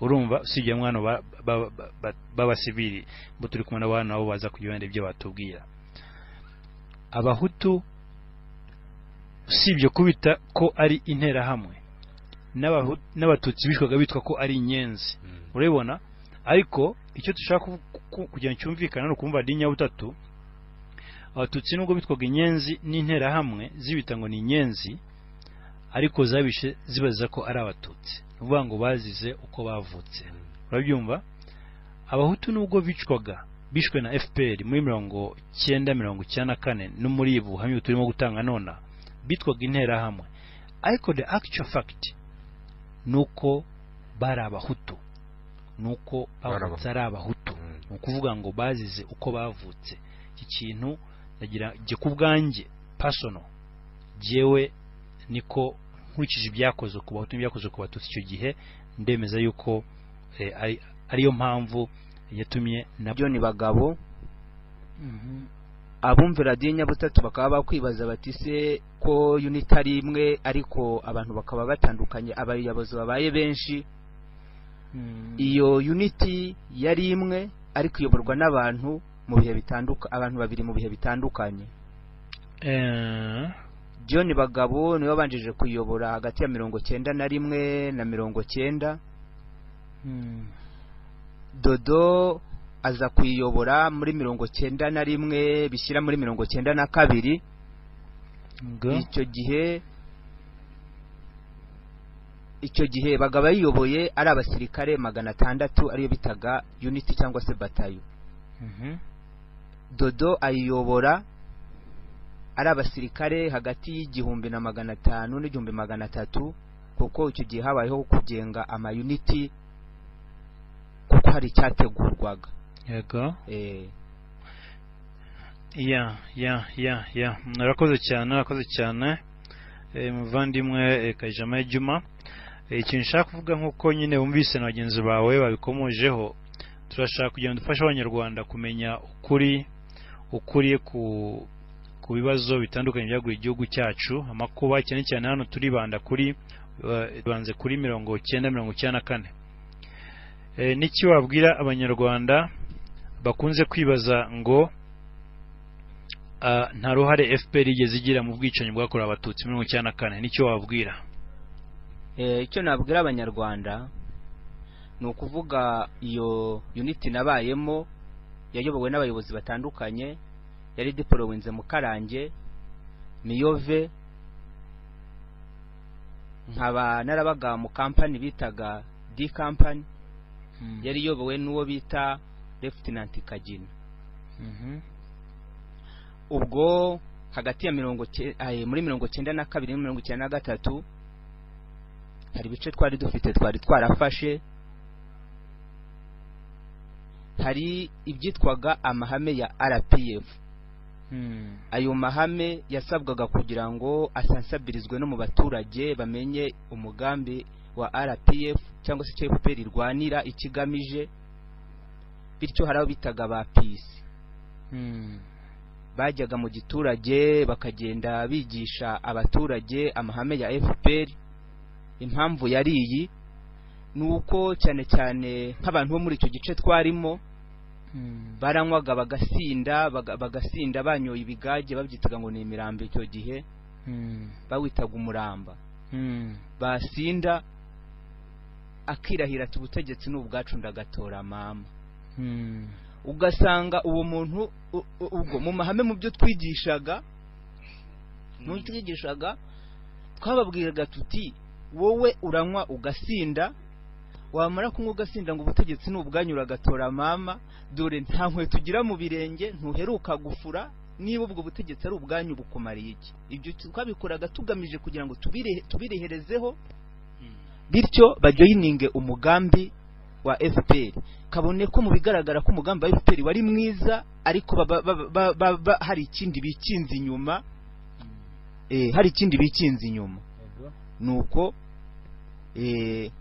urumva usibye mwana ba- ba- ba- ba- b'abasivili bo turi kumwe n'abantu nabo baza kujyana ibyo batubwira abahutu usibye kubita ko ari interahamwe n'abahu- n'abatutsi bishwaga bitwa ko ari inyenzi Mm. urabibona ariko icyo dushaka ku- ku- kugira ngo cyumvikane ni ukumva butatu abatutsi nubwo bitwaga inyenzi n'interahamwe zibita ngo ni inyenzi ariko zabishe zibaza ko ari abatutsi ni ukuvuga ngo bazize uko bavutse urabyumva abahutu nubwo bicwaga bishwe na fpr muri mirongo cyenda mirongo icyenda na kane no muri ibu buhamya turimo gutanga nona bitwaga interahamwe ariko the actual fact ni uko bari abahutu ni uko Bari bavutse ari abahutu Mm. ni ukuvuga ngo bazize uko bavutse iki kintu ndagira jye ku bwanjye pasono jyewe niko nkurikije ibyakozwe ku bahutu n'ibyakozwe ku batutsi icyo gihe ndemeza yuko eh, ari- ariyo mpamvu yatumye na byo ni bagabo Mhm. abumvira radiyo nyabutatu bakaba bakwibaza bati se ko unit ari imwe ariko abantu bakaba batandukanye abayobozi babaye benshi Mm. iyo uniti yari imwe ariko iyoborwa n'abantu mu bihe bitandukanye abantu babiri mu bihe bitandukanye Eh, john bagabo niwe wabanjije kuyobora hagati ya mirongo cyenda na rimwe na mirongo cyenda mm. dodo aza kuyiyobora muri mirongo cyenda na rimwe bishyira muri mirongo cyenda na kabiri Ngo. icyo gihe icyo gihe bagabo yiyoboye ari abasirikare magana atandatu ariyo bitaga uniti cyangwa se batayo Mhm. dodo ayiyobora ari abasirikare hagati y'igihumbi na magana atanu n'igihumbi magana atatu kuko icyo gihe habayeho kugenga amayuniti kuko hari icyategurwaga Yego. eh, ya ya ya ya murakoze cyane murakoze cyane Eh, muvandimwe eh, kajama juma Eh, ikintu nshaka kuvuga nk'uko nyine wumvise na bagenzi bawe babikomojeho turashaka kugira ngo dufashe abanyarwanda kumenya ukuri ukuri ku ku bibazo bitandukanye byagura igihugu cyacu amakuba cyane cyane hano turibanda kuri eh, tubanze kuri mirongo cyenda mirongo icyenda na kane Eh, n'iki wabwira abanyarwanda bakunze kwibaza ngo Ah, nta ruhare FPR igeze igira mu bwicanyi bwakorewe abatutsi mirongo icyenda na kane nicyo wababwira Eh, icyo nabwira abanyarwanda ni ukuvuga iyo uniti nabayemo yayobowe n'abayobozi batandukanye yari dipolowinze mukarange miyove nkaba narabaga mu kampani bitaga d kampani Mm. yari iyobowe n'uwo bita Lieutenant Kagina Mhm. ubwo hagati ya mirongo ke- aye, muri mirongo cyenda na kabiri na mirongo icyenda na gatatu hari ibice twari dufite twari twarafashe hari ibyitwaga amahame ya rpf Hmm. ayo mahame yasabwaga kugira ngo asansabirizwe no mu baturage bamenye umugambi wa rpf cyangwa se icyo fpr irwanira ikigamije bityo hari abo bitaga ba pisi Hmm. bajyaga mu giturage bakagenda bigisha abaturage amahame ya fpr impamvu yari iyi ni uko cyane cyane nk'abantu bo muri icyo gice twarimo Hmm. baranywaga bagasinda baga- bagasinda banyoye ibigage babyitaga ngo ni imirambo icyo gihe Hmm. bawitaga umuramba Hmm. basinda akirahira ati ubutegetsi ni ubwacu ndagatora mama Hmm. ugasanga uwo muntu u- u- ubwo mu mahame mu byo twigishaga mu byo twigishaga twababwiraga tuti wowe uranywa ugasinda wamara kunywa ugasinda ngo ubutegetsi ni ubwanyu uragatora mama dore nta nkweto ugira mu birenge ntuheruka gufura niba ubwo butegetsi ari ubwanyu bukumariye iki ibyo twabikoraga tugamije kugira ngo tubirehe- tubireherezeho bityo bajye yininge umugambi wa fpr kabone ko mu bigaragara ko umugambi wa fpr wari mwiza ariko baba- baba- baba- baba hari ikindi bikinze inyuma eh, hari ikindi bikinze inyuma nuko eh,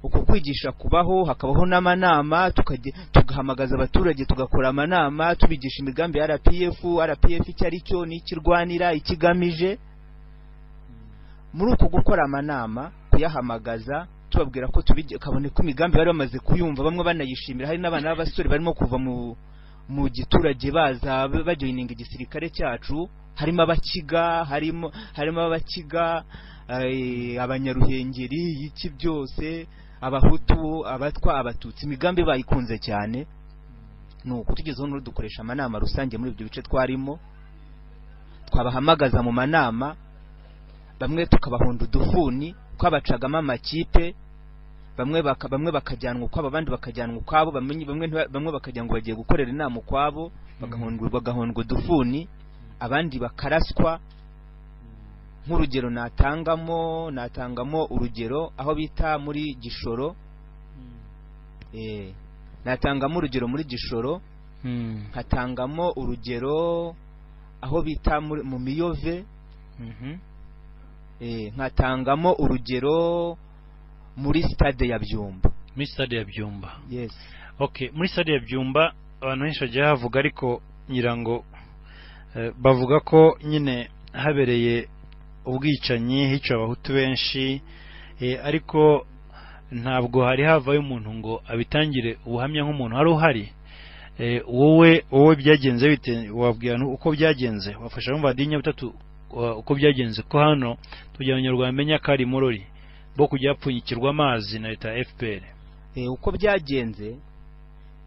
uko kwigisha kubaho hakabaho n'amanama tukajya tugahamagaza abaturage tugakora amanama tubigisha imigambi ya rpf rpf icyo ari cyo n'ikirwanira ikigamije muri uko gukora amanama kuyahamagaza tubabwira ko tubijya kabone ko imigambi bari bamaze kuyumva bamwe banayishimira hari n'abana b'abasore barimo kuva mu mu giturage baza bajoyininga igisirikare cyacu harimo abakiga harimo harimo abakiga eh, abanyaruhengeri iki byose abahutu abatwa abatutsi imigambi bayikunze cyane ni uko tugezeho n'ubu dukoresha amanama rusange muri ibyo bice twarimo twabahamagaza mu manama bamwe tukabahunda udufuni twabacagamo amakipe bamwe baka, bamwe bakajyanwa ukwabo abandi bakajyanwa ukwabo bamwe bamwe ntiba- bamwe bakajya ngo bagiye gukorera inama ukwabo bagahondwa bagahondwa udufuni abandi bakaraswa nk'urugero natangamo natangamo urugero aho bita muri gishoro eh, natangamo urugero muri gishoro Hmm. nkatangamo urugero aho bita muri- mu miyove Mhm. Eh, nkatangamo urugero muri stade ya byumba muri stade ya byumba yes okay muri stade ya byumba abantu benshi bagiye bavuga ariko ngira ngo eh, bavuga ko nyine habereye ubwicanyi hicaye abahutu benshi eh, ariko ntabwo hari havayo umuntu ngo abitangire ubuhamya nk'umuntu wari uhari Eh, wowe wowe byagenze bite wabwira nu- uko byagenze wafasha mu badinya butatu wa- uko byagenze ko hano tugira abanyarwanda bamenya ko ari murori bo kujya bapfunyikirwa amazi na leta ya FPR Eh, uko byagenze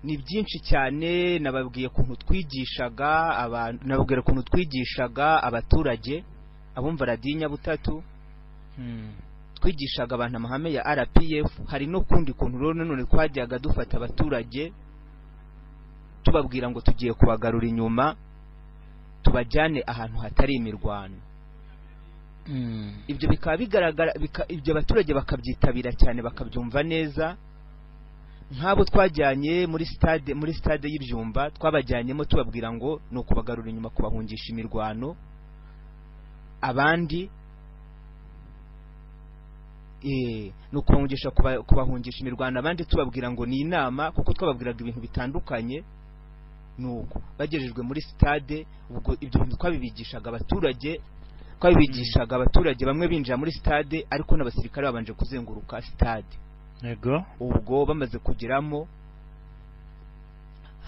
ni byinshi cyane nababwiye ukuntu twigishaga abantu nababwira ukuntu twigishaga abaturage abumva radinya butatu Hmm. twigishaga abantu amahame ya rpf hari no kundi kuntu rero nanone twajyaga dufata abaturage tubabwira ngo tugiye kubagarura inyuma tubajyane ahantu hatari imirwano Hmm. ibyo bikaba bigaragara bika- ibyo abaturage bakabyitabira cyane bakabyumva neza nk'abo twajyanye muri stade muri stade y'ibyumba twabajyanyemo tubabwira ngo ni ukubagarura inyuma kubahungisha imirwano abandi eh, ni ukubahungisha kuba- kubahungisha imirwano abandi tubabwira ngo ni inama kuko twababwiraga ibintu bitandukanye nuko bagejejwe muri stade ubwo ibyo bintu twabibigishaga abaturage twabibigishaga abaturage bamwe binjira muri stade ariko n'abasirikare babanje kuzenguruka stade yego ubwo bamaze kugeramo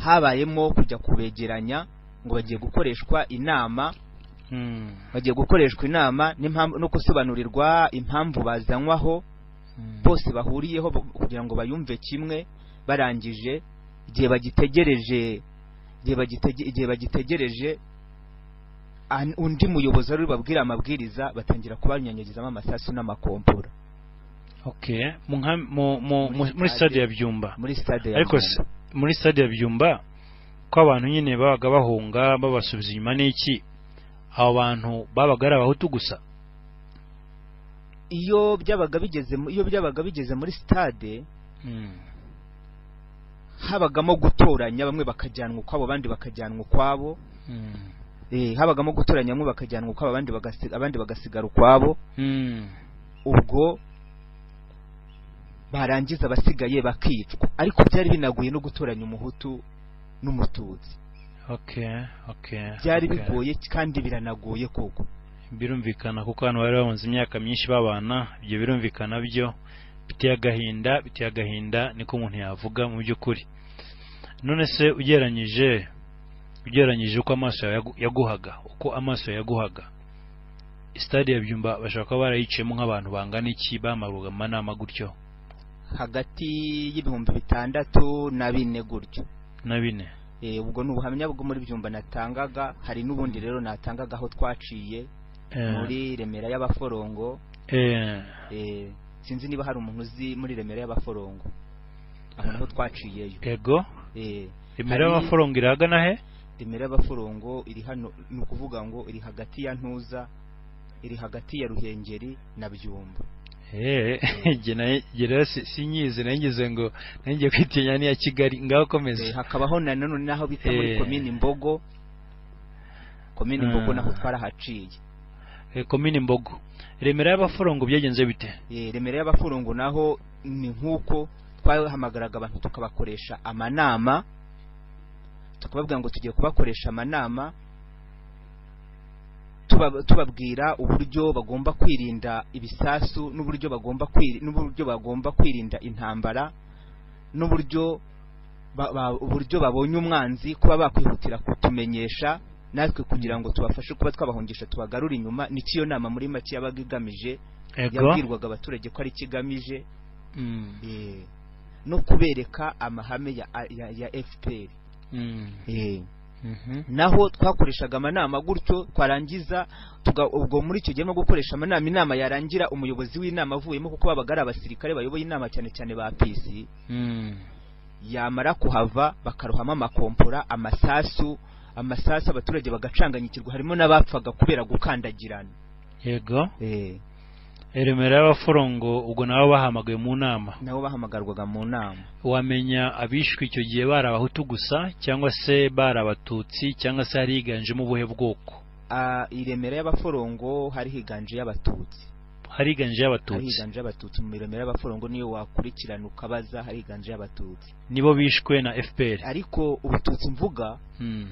habayemo kujya kubegeranya ngo bagiye gukoreshwa inama Hmm. bagiye gukoreshwa inama n'impamvu no gusobanurirwa impamvu bazanywaho Hmm. bose bahuriyeho bo- kugira ngo bayumve kimwe barangije igihe bagitegereje igihe bagitege- igihe bagitegereje an- undi muyobozi ari bubabwire amabwiriza batangira kubanyanyagiza amasasu n'amakompora okay mu nka- mu- mu- Muri muri stade. stade ya byumba muri stade ya ariko Nyundo. se- muri stade ya byumba ko abantu nyine babaga bahunga babasubiza inyuma n'iki abo bantu babaga ari abahutu gusa iyo byabaga bigeze mu- iyo byabaga bigeze muri stade Mm. habagamo gutoranya bamwe bakajyanwa ukwabo abandi bakajyanwa ukwabo Mm. eh, habagamo gutoranya bamwe bakajyanwa ukwabo abandi bagasi- abandi bagasigara ukwabo Mm. ubwo barangiza abasigaye bakicwa ariko byari binaguye no gutoranya umuhutu n'umututsi okay okay byari okay. bigoye kandi biranagoye koko birumvikana kuko abantu bari babunze imyaka myinshi babana ibyo birumvikana byo biteye agahinda biteye agahinda niko umuntu yavuga mu by'ukuri none se ugereranyije ugereranyije uko amaso yawe yagu- yaguhaga uko amaso yawe yaguhaga sitade ya byumba bashobora kuba barayiciyemo nk'abantu bangana iki bamaruga mu manama gutyo hagati y'ibihumbi bitandatu na bine gutyo na bine Eh, ubwo ni ubuhamya bwo muri byumba natangaga hari n'ubundi rero natangaga aho twaciye Eh, muri remera y'abaforongo eh, eh, sinzi niba hari umuntu uzi muri remera y'abaforongo aho naho twaciyeyo yego Eh, remera Hari- y'abaforongo irahagana he remera y'abaforongo iri hano ni ukuvuga ngo iri hagati ya ntuza iri hagati ya ruhengeri na byumba Eh, jye nayo- jye rero si- sinyizi nayo ngize ngo nayo ngiye kwitinya n'iya kigali ngaho Eh, komeza hakabaho na none naho bita muri Eh. komini mbogo komini mbogo Ah. naho twarahaciye Eh, komini mbogo remera y'abaforongo byagenze bite Eh, remera y'abaforongo naho ni nk'uko twahamagaraga abantu tukabakoresha amanama tukababwira ngo tugiye kubakoresha amanama tuba- tubabwira uburyo bagomba kwirinda ibisasu n'uburyo bagomba kwiri- n'uburyo bagomba kwirinda intambara n'uburyo ba- ba- uburyo babonye umwanzi kuba bakwihutira kutumenyesha natwe kugira ngo tubafashe kuba twabahungisha tubagarure inyuma nicyo iyo nama muri make yabaga igamije yego yabwirwaga abaturage ko ari ikigamije Mm, eh, no kubereka amahame ya, ya, ya fpr mm, eh. mhm, naho twakoreshaga amanama gutyo twarangiza tuga, ubwo muri icyo gihe no gukoresha amanama inama yarangira umuyobozi w'inama avuyemo kuko babaga ari abasirikare bayoboye inama cyane cyane ba pc mm, yamara kuhava bakarohamo amakompora amasasu amasasu abaturage bagacanganyikirwa harimo n'abapfaga kubera gukandagirana yego eh, Eh, remera y'abaforongo ubwo nabo bahamagaye mu nama nabo bahamagarwaga mu nama wamenya abishwe icyo gihe bari abahutu gusa cyangwa se bari abatutsi cyangwa se hari higanjemo ubuhe bwoko Ah, i Remera y'abaforongo hari higanje y'abatutsi hari higanje hari y'abatutsi higanje y'abatutsi mu Remera y'abaforongo niyo wakurikirana ukabaza hari higanje y'abatutsi nibo bishwe na fpr ariko ubututsi mvuga Mm,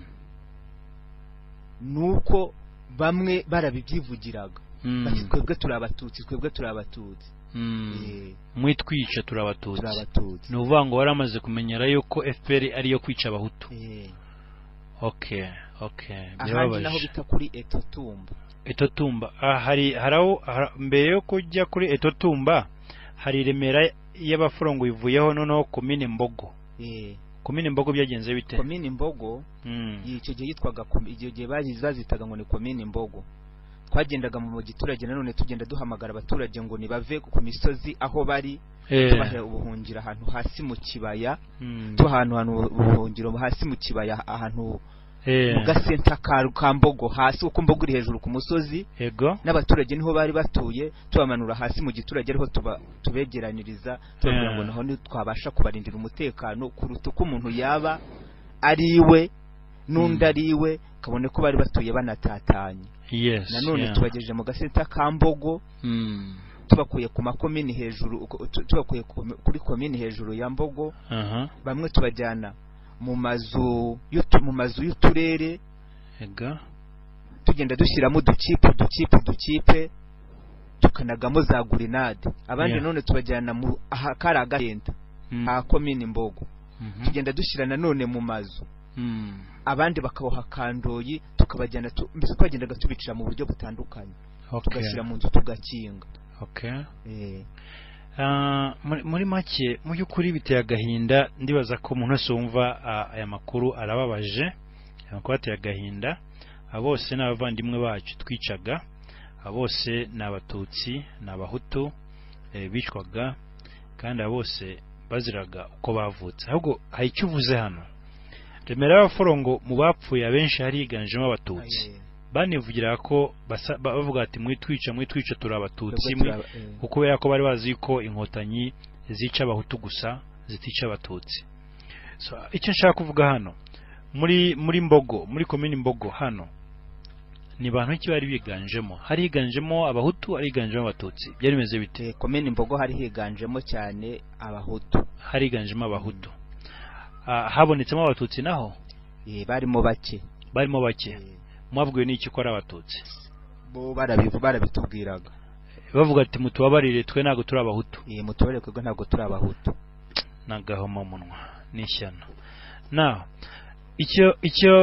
ni uko bamwe barabibyivugiraga mm, bati twebwe turi abatutsi twebwe turi abatutsi mm. Eh, mwitwica turi turi abatutsi abatutsi ni ukuvuga ngo waramaze kumenyera yuko fpr ariyo kwica abahutu Eh, okay okay ahandi naho birababaje bita kuri etotumba etotumba ah, hari hari aho har- mbere yo kujya kuri etotumba hari remera y'abaforongo ivuyeho noneho komine mbogo Eh, komine mbogo byagenze bite komini mbogo Mm, icyo gihe yitwaga kom- icyo gihe bazi- bazitaga ngo ni komini mbogo twagendaga mu giturage nanone tugenda duhamagara abaturage ngo nibave ku misozi aho bari eh, tubahera ubuhungiro ahantu hasi mu kibaya mm, tuha ahantu ahantu ubuhungiro hasi mu kibaya ahantu eh, mu gasenta ka ka mbogo hasi kuko mbogo iri hejuru ku musozi yego n'abaturage niho bari batuye tubamanura hasi mu giturage ariho tuba- tubegeraniriza tubabwira Eh. ngo naho ni- twabasha kubarindira umutekano kuruta uko umuntu yaba ari iwe n'undi Mm. ari iwe kabone ko bari batuye banatatanye yes nanone yeah. tubagejeje mu gasenta ka mbogo Mm, tubakuye ku makomini hejuru ku- tu- tubakuye ku- kuri komini hejuru ya mbogo aha bamwe tubajyana mu mazu y'utu- mu mazu y'uturere yego tugenda dushyiramo udukipe udukipe udukipe tukanagamo za gurinade abandi Yeah. none tubajyana mu ahakari agenda Mm, ha komini mbogo mhm, tugenda dushyira nanone mu mazu mm, abandi bakaboha kandoyi tukabajyana tu- mbese twagendaga tubicira mu buryo butandukanye okay tugashyira mu nzu tugakinga okay Eh, Ah, muri muri make mu by'ukuri biteye agahinda ndibaza ko umuntu wese wumva ah, aya makuru arababaje aya makuru ateye agahinda abo bose ni abavandimwe bacu twicaga abo bose ni abatutsi ni abahutu eh, bicwaga kandi abo bose baziraga uko bavutse ahubwo hari icyo uvuze hano remera y'abaforongo mu bapfuye abenshi hariganjemo abatutsi Aye. banivugiraga ko basa- ba- bavuga ati mwitwica mwitwica turi abatutsi Twebwe mwi- turaba- eh. kuko kubera ko bari bazi ko inkotanyi zica abahutu gusa zitica abatutsi so icyo nshaka kuvuga hano muri muri mbogo muri komini mbogo hano ni bantu ki bari biganjemo hari higanjemo abahutu hari higanjemo abatutsi byari bimeze bite Eh, komini mbogo hari higanjemo cyane abahutu hari higanjemo abahutu Ah, habonetsemo abatutsi naho Eh, barimo bake barimo bake Eh, mwabwiwe n'iki ko ari abatutsi bo barabivu barabitubwiraga bavuga ati mutubabarire twe ntabwo turi abahutu Eh, mutubare kwego ntabwo turi abahutu n'agahomamunwa n'ishyano naho icyo icyo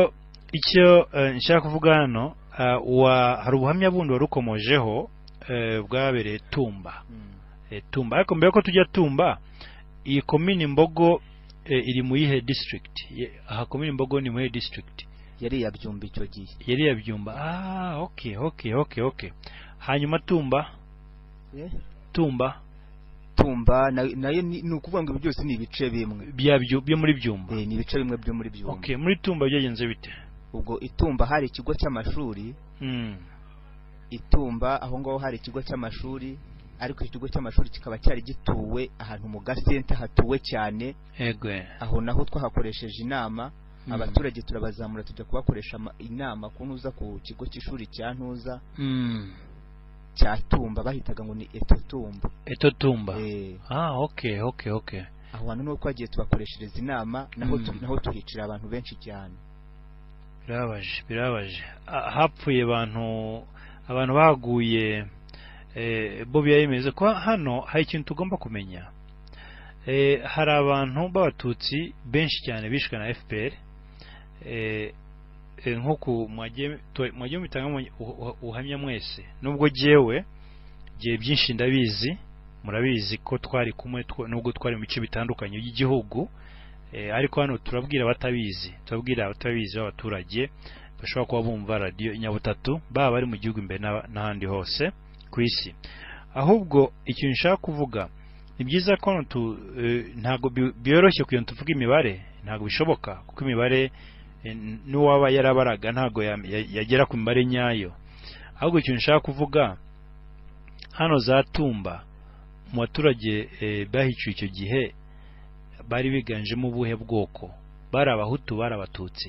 icyo eh, nshaka kuvuga hano ah, wa- hari ubuhamya bundi wari ukomojeho eh, bwabereye tumba eh, tumba ariko mbere ko tujya tumba iyi komini mbogo eh, iri mu yihe district Ye- aha komini mbogo ni mu yihe district yari yabyumba icyo gihe yari yabyumba ah okay okay okay okay hanyuma tumba Eh, tumba tumba na- nayo ni ni ukuvuga ngo ibi byose ni ibice bimwe bya byu- byo muri byumba Eh, ni ibice bimwe byo muri byumba okay muri tumba byagenze bite ubwo itumba hari ikigo cy'amashuri mm. itumba aho ngaho hari ikigo cy'amashuri ariko ikigo cy'amashuri kikaba cyari gituwe ahantu mu gasente hatuwe cyane egwe aho naho twahakoresheje inama Mm. abaturage turabazamura tujya kubakoresha ama- inama ku ntuza ku kigo cy'ishuri cya ntuza mm. cya tumba bahitaga ngo ni eto tumba eto tumba Eh, ah okay okay okay aho hantu niho twagiye tubakoreshereza inama naho tu- Mm. naho tuhicara abantu benshi cyane birabaje birabaje Ah, hapfuye abantu abantu baguye eh, bo biyemeze ko hano hari ikintu tugomba kumenya eh, hari abantu b'abatutsi benshi cyane bishwe na FPR eh, eh, nk'uku mwagiye tu- mwagiye mutanga mu- ubu- ubu- ubuhamya mwese nubwo jyewe jye byinshi ndabizi murabizi ko twari kumwe tw- nubwo twari mu bice bitandukanye by'igihugu Eh, ariko hano turabwira abatabizi turabwira abatabizi b'abaturage bashobora kuba bumva radiyo inyabutatu baba bari mu gihugu imbere n'aba- n'ahandi hose ku isi ahubwo ikintu nshaka kuvuga ni byiza ko hano tu eh, ntabwo bi- byoroshye kugira ngo tuvuge imibare ntabwo bishoboka kuko imibare eh, n'uwaba yarabaraga ntabwo ya- ya- yagera ku mibare nyayo ahubwo ikintu nshaka kuvuga hano za tumba mu baturage eh, bahiciwe icyo gihe bari biganjemo ubuhe bwoko bari abahutu bari abatutsi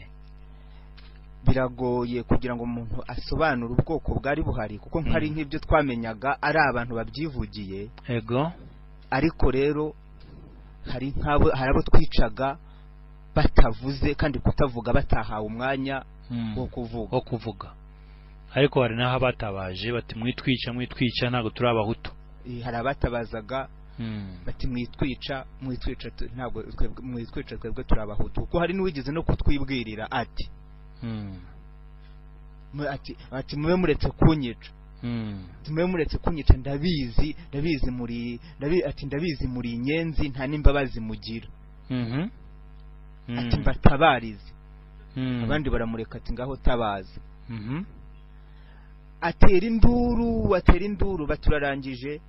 biragoye kugira ngo umuntu asobanure ubwoko bwari buhari kuko nk'ari Mm. nk'ibyo twamenyaga ari abantu babyivugiye ego ariko rero hari nk'abo hari abo twicaga batavuze kandi kutavuga batahawe umwanya Mm. wo kuvuga wo kuvuga ariko hari n'aho batabaje bati mwitwica mwitwica ntabwo turi abahutu Eh, hari abatabazaga Mm. bati mwitwica mwitwica tu- ntabwo twebwe- mwitwica twebwe turi abahutu kuko hari n'uwigeze no kutwibwirira ati Mm. mu- ati ati mube muretse kunyica Mm. Ati, mube muretse kunyica ndabizi ndabizi muri ndabi- ati ndabizi muri inyenzi nta n'imbabazi mugira Mhm. Mm. ati mbatabarize Mm. abandi baramureka ati ngaho tabaza Mhm. atera induru atera induru baturarangije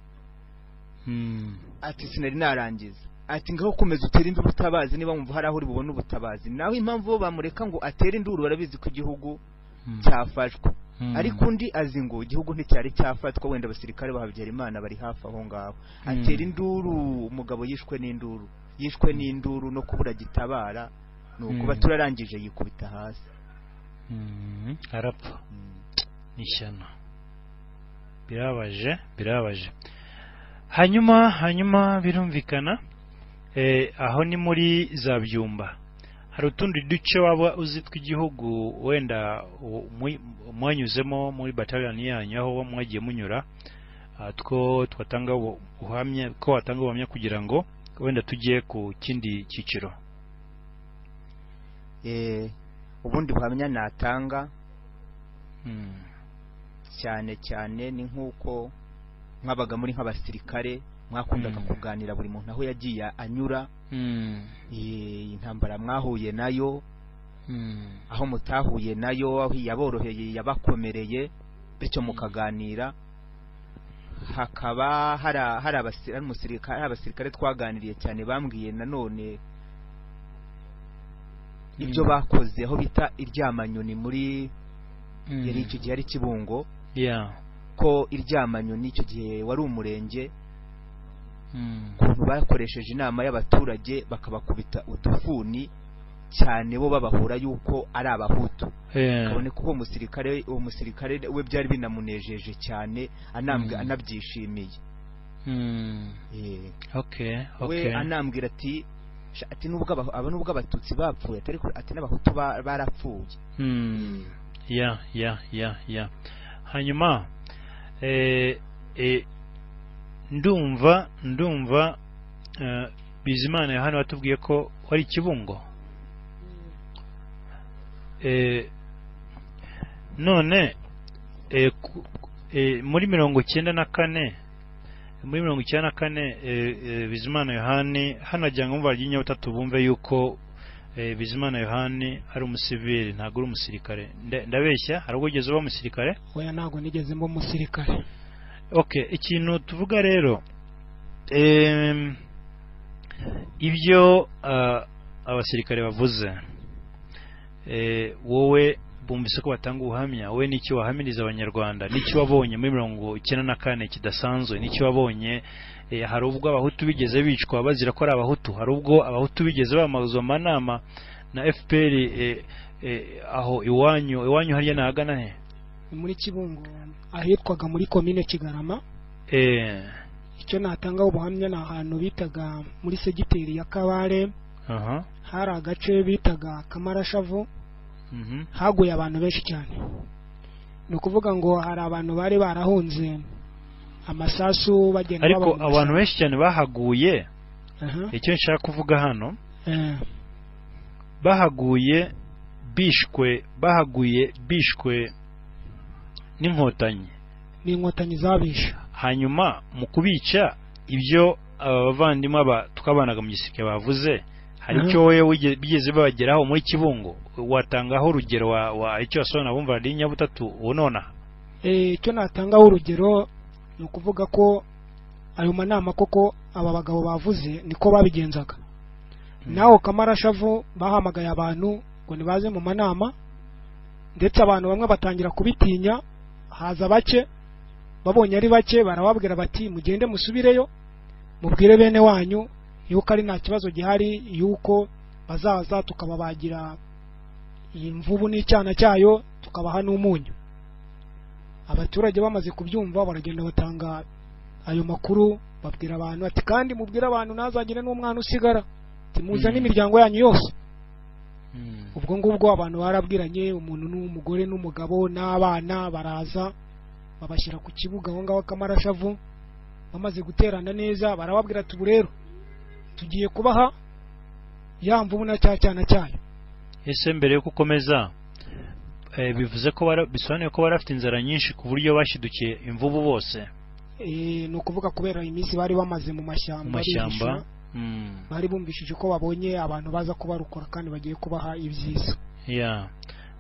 Mm. ati sinari narangiza ati ngaho komeza utere induru utabazi niba wumva hari aho uri bubone ubutabazi nawe impamvu bo bamureka ngo atere induru barabizi ko igihugu Mm. cyafashwe Mm. ariko undi azi ngo igihugu nticyari cyafatwa wenda abasirikare ba Habyarimana bari hafi aho ngaho atera Mm. induru umugabo yishwe n'induru yishwe n'induru no kubura gitabara ni ukuba Mm. turarangije yikubita hasi Mm. arapfa n'ishyano birabaje birabaje hanyuma hanyuma birumvikana eh, aho ni muri za byumba hari utundi duce waba uzi tw'igihugu wenda u- mwi- mwanyuzemo muri bataliyani yanyu aho mwagiye munyura ah, two twatanga ubu- ubuhamya ko watanga ubuhamya kugira ngo wenda tujye ku kindi cyiciro Eh, ubundi buhamya natanga Mm, cyane cyane ni nk'uko mwabaga muri nk'abasirikare mwakundaga Mm. kuganira buri muntu aho yagiye anyura mm, eh, intambara mwahuye nayo mm, aho mutahuye nayo aho yaboroheye yabakomereye bityo mukaganira hakaba hari a- hari abasi- hari umusirikare hari abasirikare twaganiriye cyane bambwiye nanone ibyo bakoze aho bita iryamanyoni muri yari icyo gihe ari kibungo yeah ko iryamanyoni icyo gihe wari umurenge Mm. ukuntu bakoresheje inama y'abaturage bakabakubita udufuni cyane bo babahura yuko ari abahutu Yeah. kabone kuko uwo musirikare uwo musirikare we byari binamunejeje cyane anambwe Mm. anabyishimiye Mm. Eh, okay we okay anambwira ati "Sha, ati nubwo aba- aba nubwo abatutsi bapfuye atari ko- ati n'abahutu ba- barapfuye Mm. ya ya ya ya hanyuma eh, eh, ndumva ndumva eh, bizimana yohani watubwiye ko wari ikibungo eh, none eh, ku- eh, muri mirongo icyenda na kane muri mirongo icyenda na kane eh, eh, bizimana yohani hano agira ngo umva ry'inyabutatu bumve yuko eh, bizimana yohani ari umusivili ntabwo ari umusirikare Nda- ndabeshya hari ubwo ugeze uba umusirikare oya ntabwo nigeze mba umusirikare okay ikintu tuvuga rero em, ibyo ah, abasirikare bavuze eh, wowe bumvise ko batanga ubuhamya wowe n'icyo wahamiriza abanyarwanda n'icyo wabonye muri mirongo icyenda na kane kidasanzwe n'icyo wabonye eh, hari ubwo abahutu bigeze bicwa bazira ko ari abahutu hari ubwo abahutu bigeze bamazwa amanama na fpr eh, eh, aho iwanyu iwanyu hariya ni ahagana he Ni muri kibungo ahitwaga muri komine kigarama eh, icyo natangaho ubuhamya ni ahantu bitaga muri segiteri ya kabare aha hari agace bitaga kamarashavu mhm haguye abantu benshi cyane ni ukuvuga ngo hari abantu bari barahunze amasasu bagenda ariko babahunza. abantu benshi cyane bahaguye Aha, icyo nshaka kuvuga hano eh, bahaguye bishwe bahaguye bishwe n'inkotanyi n'inkotanyi zabishe hanyuma mu kubica ibyo abavandimwe aba twabanaga mu gisirikare bavuze hari Mhm. icyo wowe wige- bigeze babageraho muri kibungo watangaho urugero wa, wa icyo wasobanura bumva ari nyabutatu unonaha Eh, icyo natangaho urugero ni ukuvuga ko ayo manama koko aba bagabo bavuze niko babigenzaga naho kamarashavu bahamagaye abantu ngo nibaze mu manama ndetse abantu bamwe batangira kubitinya haza bake babonye ari bake barababwira bati mugende musubireyo mubwire bene wanyu yuko ari nta kibazo gihari yuko bazaza tukababagira iyi mvubu n'icyana cyayo tukabaha n'umunyu abaturage bamaze kubyumva baragenda batanga ayo makuru babwira abantu ati kandi mubwire abantu ntazagire n'umwana usigara ati muzane Mm. imiryango yanyu yose Mm. ubwo ngubwo abantu barabwiranye umuntu n'umugore n'umugabo n'abana baraza babashyira ku kibuga aho ngaho kamarashavu bamaze guterana neza barababwira ati ubu rero tugiye kubaha ya mvubu na cya cyana cyayo ese mbere yuko ukomeza eh, bivuze ko bara- bisobanuye ko bari bafite inzara nyinshi ku buryo bashidukiye imvubu bose Eh, ni ukuvuga kubera iminsi bari bamaze mu mu mashyamba mashyamba bihisha, Mm, bari bumvishije ko babonye abantu baza kubarukora kandi bagiye kubaha ibyiza yeah.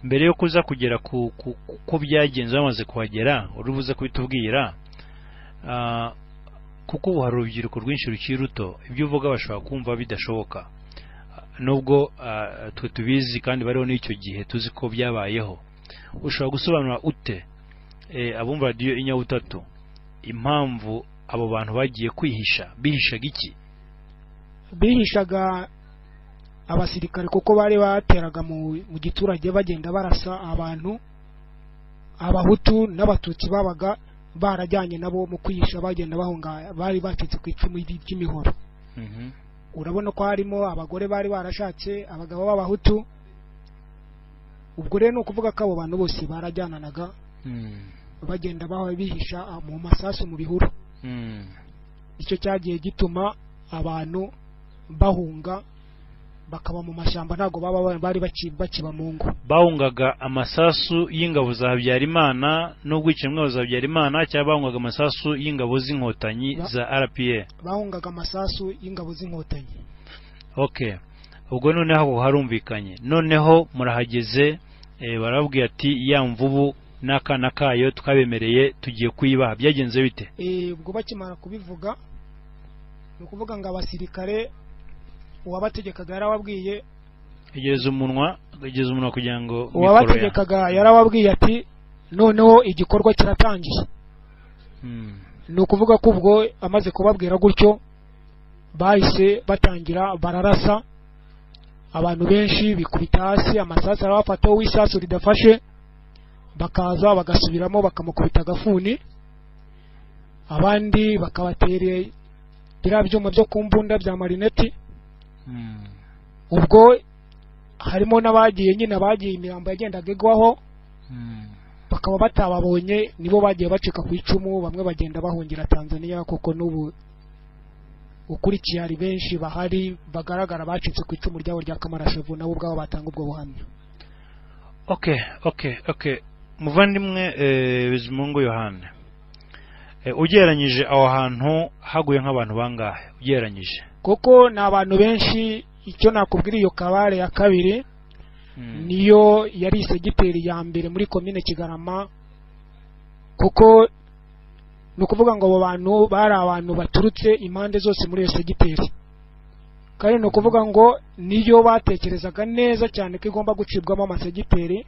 mbere yo kuza kugera ku ku- ku- ko byagenze bamaze kuhagera uri buze kubitubwira ah, kuko ubu hari urubyiruko rwinshi rukiri ruto ibyo uvuga bashobora kumva bidashoboka Ah, nubwo ah, twe tubizi kandi bariho n'icyo gihe tuzi ko byabayeho ushobora gusobanura ute eh, abumva radiyo inyabutatu impamvu abo bantu bagiye kwihisha bihishaga iki bihishaga abasirikare kuko bari bateraga mu, mu giturage bagenda barasa abantu abahutu n'abatutsi babaga barajyanye nabo mu kwihisha bagenda bahunga bari bacitse ku icumu ry- ry'imihoro urabona ko harimo abagore bari barashatse abagabo b'abahutu ubwo rero ni ukuvuga ko abo bantu bose barajyananaga Mm, bagenda baho bihisha ah, mu masasu mu bihuru mm, icyo cyagiye gituma abantu bahunga bakaba mu mashyamba ntabwo baba ba- bari baci- bakiba mu ngo bahungaga amasasu y'ingabo za Habyarimana n'ubwicanyi bw'ingabo za Habyarimana cyangwa bahungaga amasasu y'ingabo z'inkotanyi Ba- za RPA bahungaga amasasu y'ingabo z'inkotanyi okay ubwo noneho aho harumvikanye noneho murahageze eh, barababwira ati ya mvubu n'akana kayo twabemereye tugiye kuyibaha byagenze bite Eh, ubwo bakimara kubivuga ni ukuvuga ngo abasirikare uwabategekaga yarababwiye igereza umunwa igereza umunwa kugira ngo mikoro ya- uwabategekaga yarababwiye ati noneho igikorwa kiratangiye Hmm. ni ukuvuga ko ubwo amaze kubabwira gutyo bahise batangira bararasa abantu benshi bikubita hasi amasasu arabafata wowe isasu ridafashe bakaza bagasubiramo bakamukubita agafuni abandi bakabatereye biriya byuma byo ku mbunda bya marineti Hmm. ubwo harimo n'abagiye nyine abagiye imirambo yagendaga igwaho Hmm. bakaba batababonye nibo bagiye bacika ku icumu bamwe bagenda bahungira tanzania kuko n'ubu ukurikiye hari benshi bahari bagaragara bacitse ku icumu ryabo rya kamarashavu nabo ubwabo batanga ubwo buhamya okay okay okay muvandimwe eh, bizimungu yohane eh, ugereranyije aho hantu haguye nk'abantu bangahe ugereranyije kuko ni abantu benshi icyo nakubwira iyo kabare ya kabiri Hmm. niyo yari segiteri ya mbere muri komine kigarama kuko ni ukuvuga ngo abo bantu bari abantu baturutse impande zose muri iyo segiteri kandi ni ukuvuga ngo niyo batekerezaga neza cyane ko igomba gucibwamo amasegiteri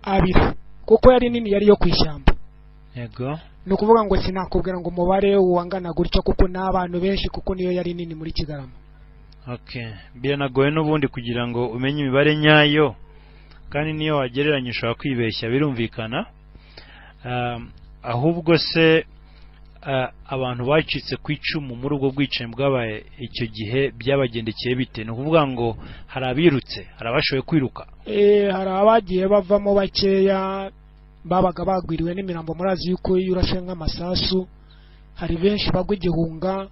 abiri kuko yari nini yari yo ku ishyamba yego ni ukuvuga ngo sinakubwira ngo umubare wangana gutyo kuko ni abantu benshi kuko niyo yari nini muri kigarama okay biranagoye n'ubundi kugira ngo umenye imibare nyayo kandi niyo wagereranya ushobora kwibeshya birumvikana Um, ahubwo se uh, abantu bacitse ku icumu muri ubwo bwicanyi bwabaye icyo gihe byabagendekeye bite ni ukuvuga ngo hari abirutse hari abashoboye kwiruka Eh, hari abagiye bavamo bakeya babaga bagwiriwe n'imirambo murazi yuko iyo urashe nk'amasasu hari benshi bagwa igihunga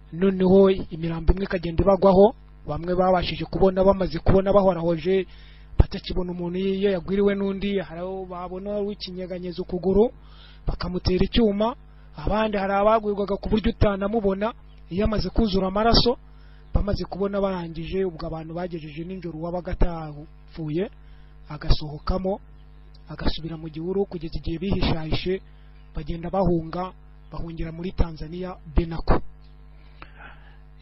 noneho imirambo imwe ikagenda ibagwaho bamwe babashije kubona bamaze kubona bahorahoje batakibona umuntu iyo yagwiriwe n'undi hari abo babona w'ikinyeganyeza ukuguru bakamutera icyuma abandi hari abagwirwaga ku buryo utanamubona iyo amaze kuzura amaraso bamaze kubona barangije ubwo abantu bagejeje ninjoro uwabaga atapfuye agasohokamo agasubira mu gihuru kugeza igihe bihishahishe bagenda bahunga bahungira muri tanzania benako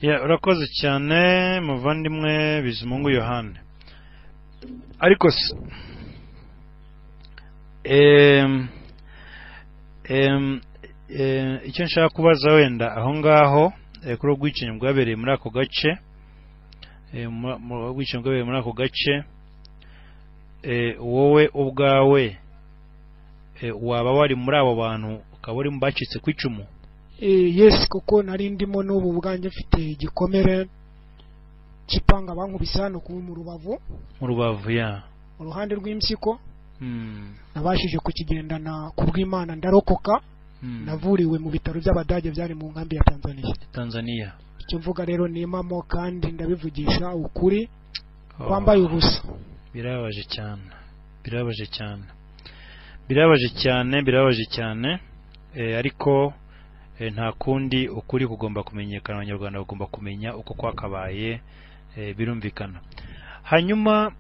Ya, urakoze cyane muvandimwe bizimungu yohane ariko se em, em, em, icyo nshaka kubaza wenda aho ngaho eh, kuri ubwicanyi bwabereye muri ako gace eh, mu- mu ubwicanyi bwabereye muri ako gace eh, wowe ubwawe eh, waba wari muri abo bantu ukaba uri mu bacitse ku icumu Eh, yes kuko nari ndimo n'ubu bwanjye mfite igikomere kipanga bankubisa no kuba mu rubavu mu rubavu ya uruhande rw'impyiko Hmm, nabashije kukigendana ku bw'imana ndarokoka hmm. navuriwe mu bitaro by'abadage byari mu nkambi ya tanzania tanzania icyo mvuga rero ni impamo kandi ndabivugisha ukuri wambaye ubusa birabaje cyane birabaje cyane birabaje cyane birabaje cyane eh, ariko eh, nta kundi ukuri kugomba kumenyekana abanyarwanda bagomba kumenya uko kwakabaye eh, birumvikana hanyuma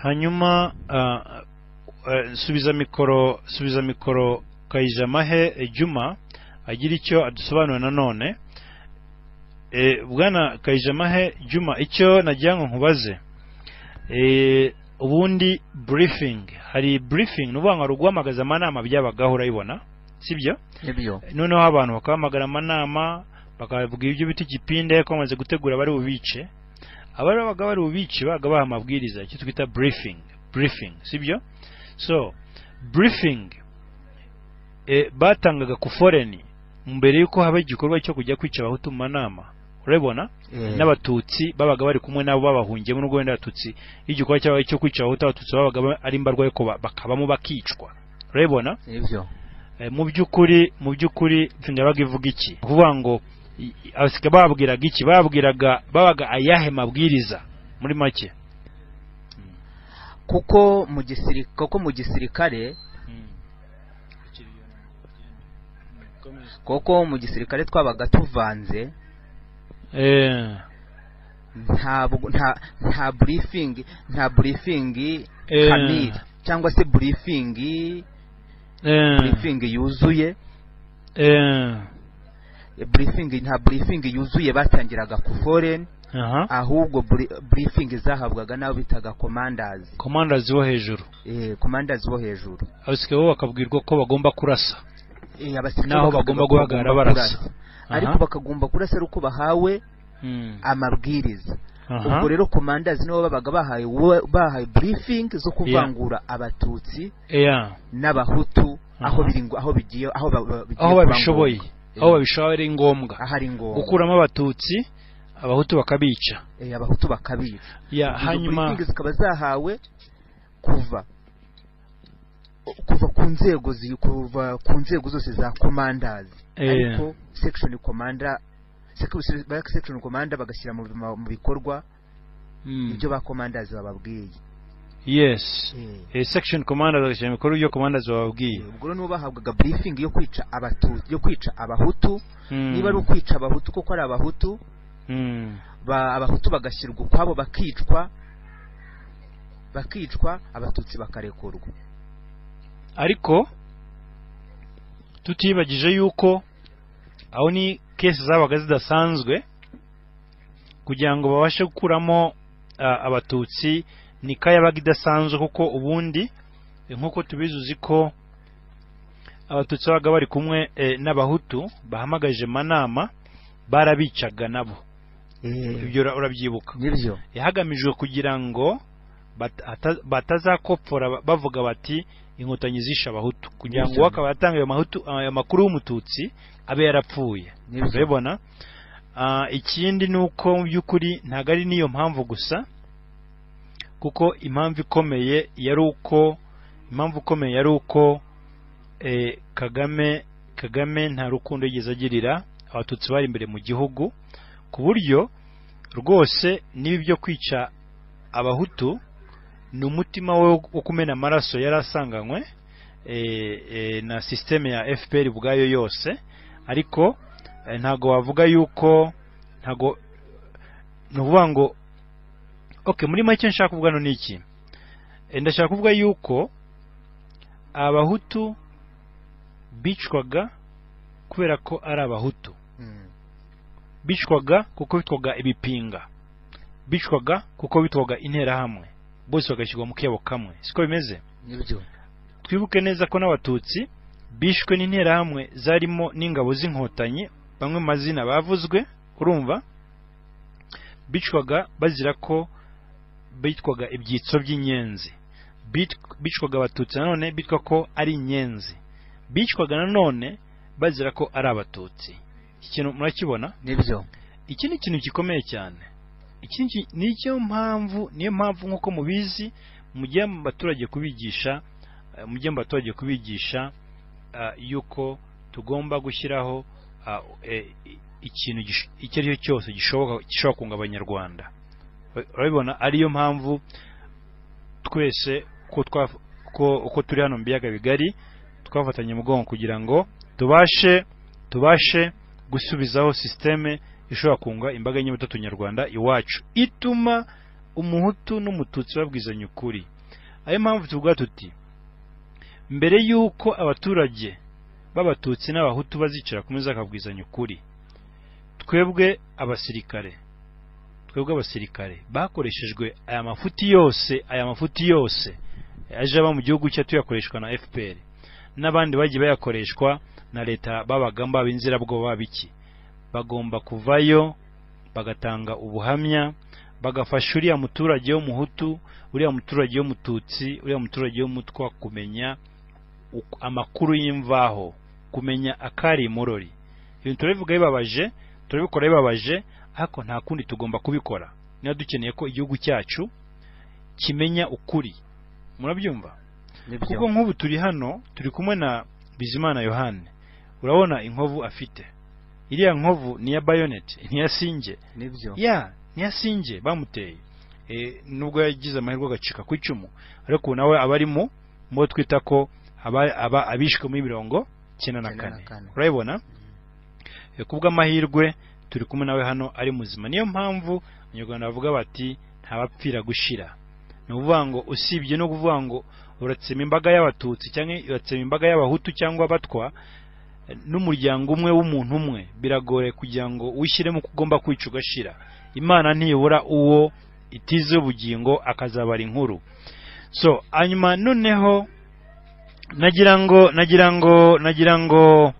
hanyuma ah, eh, subiza mikoro subiza mikoro kayijamahe eh, juma agira icyo adusobanura nanone Eh, bwana kayijamahe juma icyo nagira ngo nkubaze Eh, ubundi briefing hari briefing ni ukuvuga ngo hari uguhamagaza amanama byabagaho urayibona sibyo nibyo noneho abantu bakahamagara amanama bakababwira ibyo bita igipinde ko bamaze gutegura abari bubice abari babaga bari bubice babaga baha amabwiriza icyo twita briefing briefing sibyo so briefing eh, batangaga ku foreni mbere y'uko haba igikorwa cyo kujya kwica abahutu mu manama urabibona n'abatutsi babaga bari kumwe nabo babahungiyemo n'ubwo wenda abatutsi igikorwa cyabo cyo kwica abahutu abatutsi babaga ba- ari imbarwa ariko ba- bakabamo bakicwa urabibona nibyo Eh, mu by'ukuri mu by'ukuri yabaga ivuga iki Ni ukuvuga ngo i- i- abasika bababwiraga iki bababwiraga babaga ayahe mabwiriza muri make kuko mu gisirikare kuko mu gisirikare kuko mu gisirikare twabaga tuvanze Eh, ntabwo nta nta briefing nta briefing eh, kamire cyangwa se burifingi burifingi yuzuye burifingi nta burifingi yuzuye batangiraga ku foreni ahubwo buri- burifingi zahabwaga n'abo bitaga komandazi komandazi wo hejuru Eh, komandazi bo hejuru abasirikare bo bakabwirwa ko bagomba kurasa Eh, abasirikare N'aho bakavuga bagomba ko guhagarara bagomba barasa. kurasa. Aha. ariko bakagomba kurasa ari uko bahawe Mm. amabwiriza Aha. ubwo rero komandazi nibo babaga bahaye wo- bahaye burifingi zo kuvangura abatutsi Yeah. n'abahutu aho Aha. biri ngo- aho bigiye aho ba- ba- bigiye aho babishoboye kubangombwa. aho Eh, babishoboye ari ngombwa ahari ngombwa gukuramo abatutsi abahutu bakabica Eh, abahutu bakabica ya Izo hanyuma briefing zikaba zahawe kuva kuva ku nzego zi- kuva ku nzego zose za commanders Eh. ariko section commander sec- ba- section commander bagashyira mu ma- mu bikorwa mm, ibyo ba commanders bababwiye yes Eh, Eh, section commander agashyira mu bikorwa ibyo commanders bababwiye ubwo rero nibo bahabwaga briefing yo kwica abatutsi yo kwica abahutu Mm, niba ari ukwica abahutu kuko ari abahutu mm, ba abahutu bagashyirwa ukwabo bakicwa bakicwa abatutsi bakarekurwa ariko tutibagije yuko aho ni kesi zabaga zidasanzwe kugira ngo babashe gukuramo ah, abatutsi nika yabaga idasanzwe kuko ubundi eh, nk'uko tubizi uzi ko abatutsi babaga bari kumwe eh, n'abahutu bahamagaje manama barabicaga nabo ibyo ura- urabyibuka nibyo hagamijwe kugira ngo bat- ata- batazakopfora ba- bavuga bati inkotanyi zishe abahutu kugira ngo Bityo. uwo akaba yatanga ayo mahutu- ayo makuru y'umututsi abe yarapfuye Nibyo. urabibona Ah, ikindi ni uko mu by'ukuri ntabwo ari n'iyo mpamvu gusa kuko impamvu ikomeye yari uko impamvu ikomeye yari uko eh, kagame kagame nta rukundo yigeze agirira abatutsi bari imbere mu gihugu ku buryo rwose niba ibyo kwica abahutu ni umutima we wo kumena amaraso yari asanganywe eh, eh, na sisiteme ya fpr ubwayo yose ariko eh, ntago wavuga yuko ntago ni ukuvuga ngo okay muri make nshaka kuvuga hano ni iki Eh, ndashaka kuvuga yuko abahutu bicwaga kubera ko ari abahutu Mm. bicwaga kuko bitwaga ibipinga bicwaga kuko bitwaga interahamwe bose bagashyirwa mu kebo kamwe siko bimeze nibyo twibuke neza ko n'abatutsi bishwe n'interahamwe zarimo n'ingabo z'inkotanyi bamwe mu mazina bavuzwe urumva bicwaga bazira ko bitwaga ibyitso by'inyenzi Bit- bicwaga abatutsi nanone bitwa ko ari inyenzi bicwaga nanone bazira ko ari abatutsi ikintu murakibona nibyo iki ni ikintu gikomeye cyane iki ni- niyo mpamvu niyo mpamvu nk'uko mubizi mujye mu baturage kubigisha eh, mujye mu baturage kubigisha ah, yuko tugomba gushyiraho ah, eh, i- ikintu gish- icyo ari cyo cyose gishoboka gishobora kunga abanyarwanda Ur- urabibona ariyo mpamvu twese ko twa ko uko turi hano mu biyaga bigari twafatanye umugongo kugira ngo tubashe tubashe gusubizaho sisiteme ishobora kunga imbaga nyamutatu nyarwanda iwacu ituma umuhutu n'umututsi babwizanya ukuri ayo mpamvu tuvuga tuti mbere y'uko abaturage b'abatutsi n'abahutu bazicara kumwe bakabwizanya ukuri twebwe abasirikare twebwe abasirikare bakoreshejwe aya mafuti yose aya mafuti yose aje aba mu gihugu cya tuyakoreshwa na fpr n'abandi bagiye bayakoreshwa na leta babagamba ab'inzirabwoba biki bagomba kuvayo bagatanga ubuhamya bagafasha uriya muturage w'umuhutu uriya muturage w'umututsi uriya muturage w'umutwa kumenya uko- amakuru y'imvaho kumenya akari imurori ibintu turabivuga bibabaje turabikora bibabaje ariko nta kundi tugomba kubikora niba dukeneye ko igihugu cyacu kimenya ukuri murabyumva kuko nibyo nk'ubu turi hano turi kumwe na bizimana yohane urabona inkovu afite iriya nkovu ni iya bayonet ni iya singe nibyo ya ni iya singe bamuteye e, nubwo yagize amahirwe agacika ku icumu ariko nawe aba ari mu mubo twita ko aba, aba abishwe muri mirongo cyenda na Icyenda na kane kane. urabibona e, ku bw'amahirwe turi kumwe nawe hano ari muzima niyo mpamvu abanyarwanda bavuga bati ntabapfira gushira ni ukuvuga ngo usibye no kuvuga ngo uratsema imbaga y'abatutsi cyangwa uratsema imbaga y'abahutu cyangwa abatwa eh, n'umuryango umwe w'umuntu umwe biragoye kugira ngo wishyiremo uko ugomba kwica ugashira imana ntiyobora uwo itize ubugingo akazabara inkuru so hanyuma noneho nagira ngo nagira ngo nagira ngo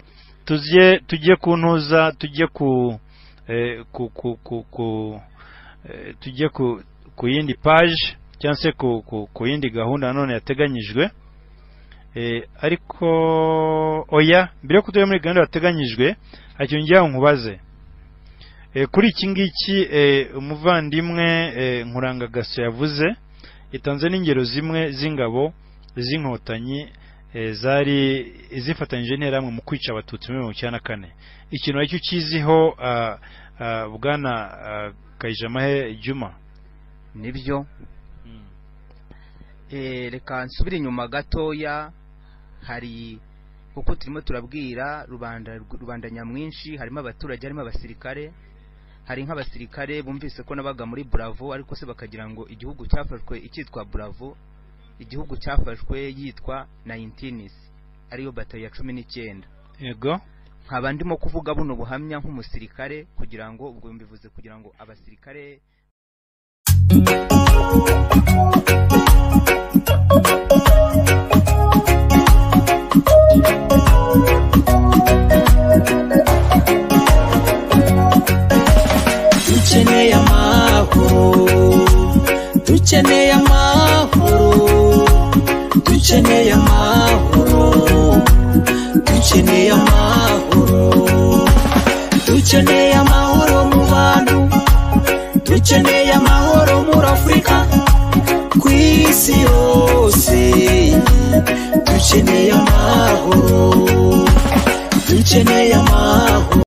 tujye tujye ku ntuza tujye ku eh, ku ku ku, ku eh, tujye ku ku yindi page cyangwa se ku, ku, ku yindi gahunda nanone yateganyijwe Eh, ariko oya mbere yo kutujya muri gahunda yateganyijwe hari ikintu ngira ngo nkubaze Eh, kuri iki ngiki eh, umuvandimwe eh, nkurangagaso yavuze yatanze n'ingero zimwe z'ingabo z'inkotanyi eh, zari zifatanyije n'interahamwe mu kwica abatutsi muri mirongo icyenda na kane ikintu aricyo ukiziho ah, ah, bwana ah, kayijamahe juma nibyo Eh, reka nsubire inyuma gatoya hari kuko turimo turabwira rubanda rubanda nyamwinshi harimo abaturage harimo abasirikare hari nk'abasirikare bumvise ko nabaga muri Bravo ariko se bakagira ngo igihugu cyafashwe icyitwa Bravo igihugu cyafashwe yitwa 19 ariyo batayo ya cumi n'icyenda yego nkaba ndimo kuvuga buno buhamya nk'umusirikare kugira ngo ubwo mbivuze kugira ngo abasirikare dukeneye amahoro dukeneye amahoro dukeneye amahoro dukeneye amahoro dukeneye amahoro mu bantu dukeneye amahoro muri afurika ku isi yose dukeneye amahoro dukeneye amahoro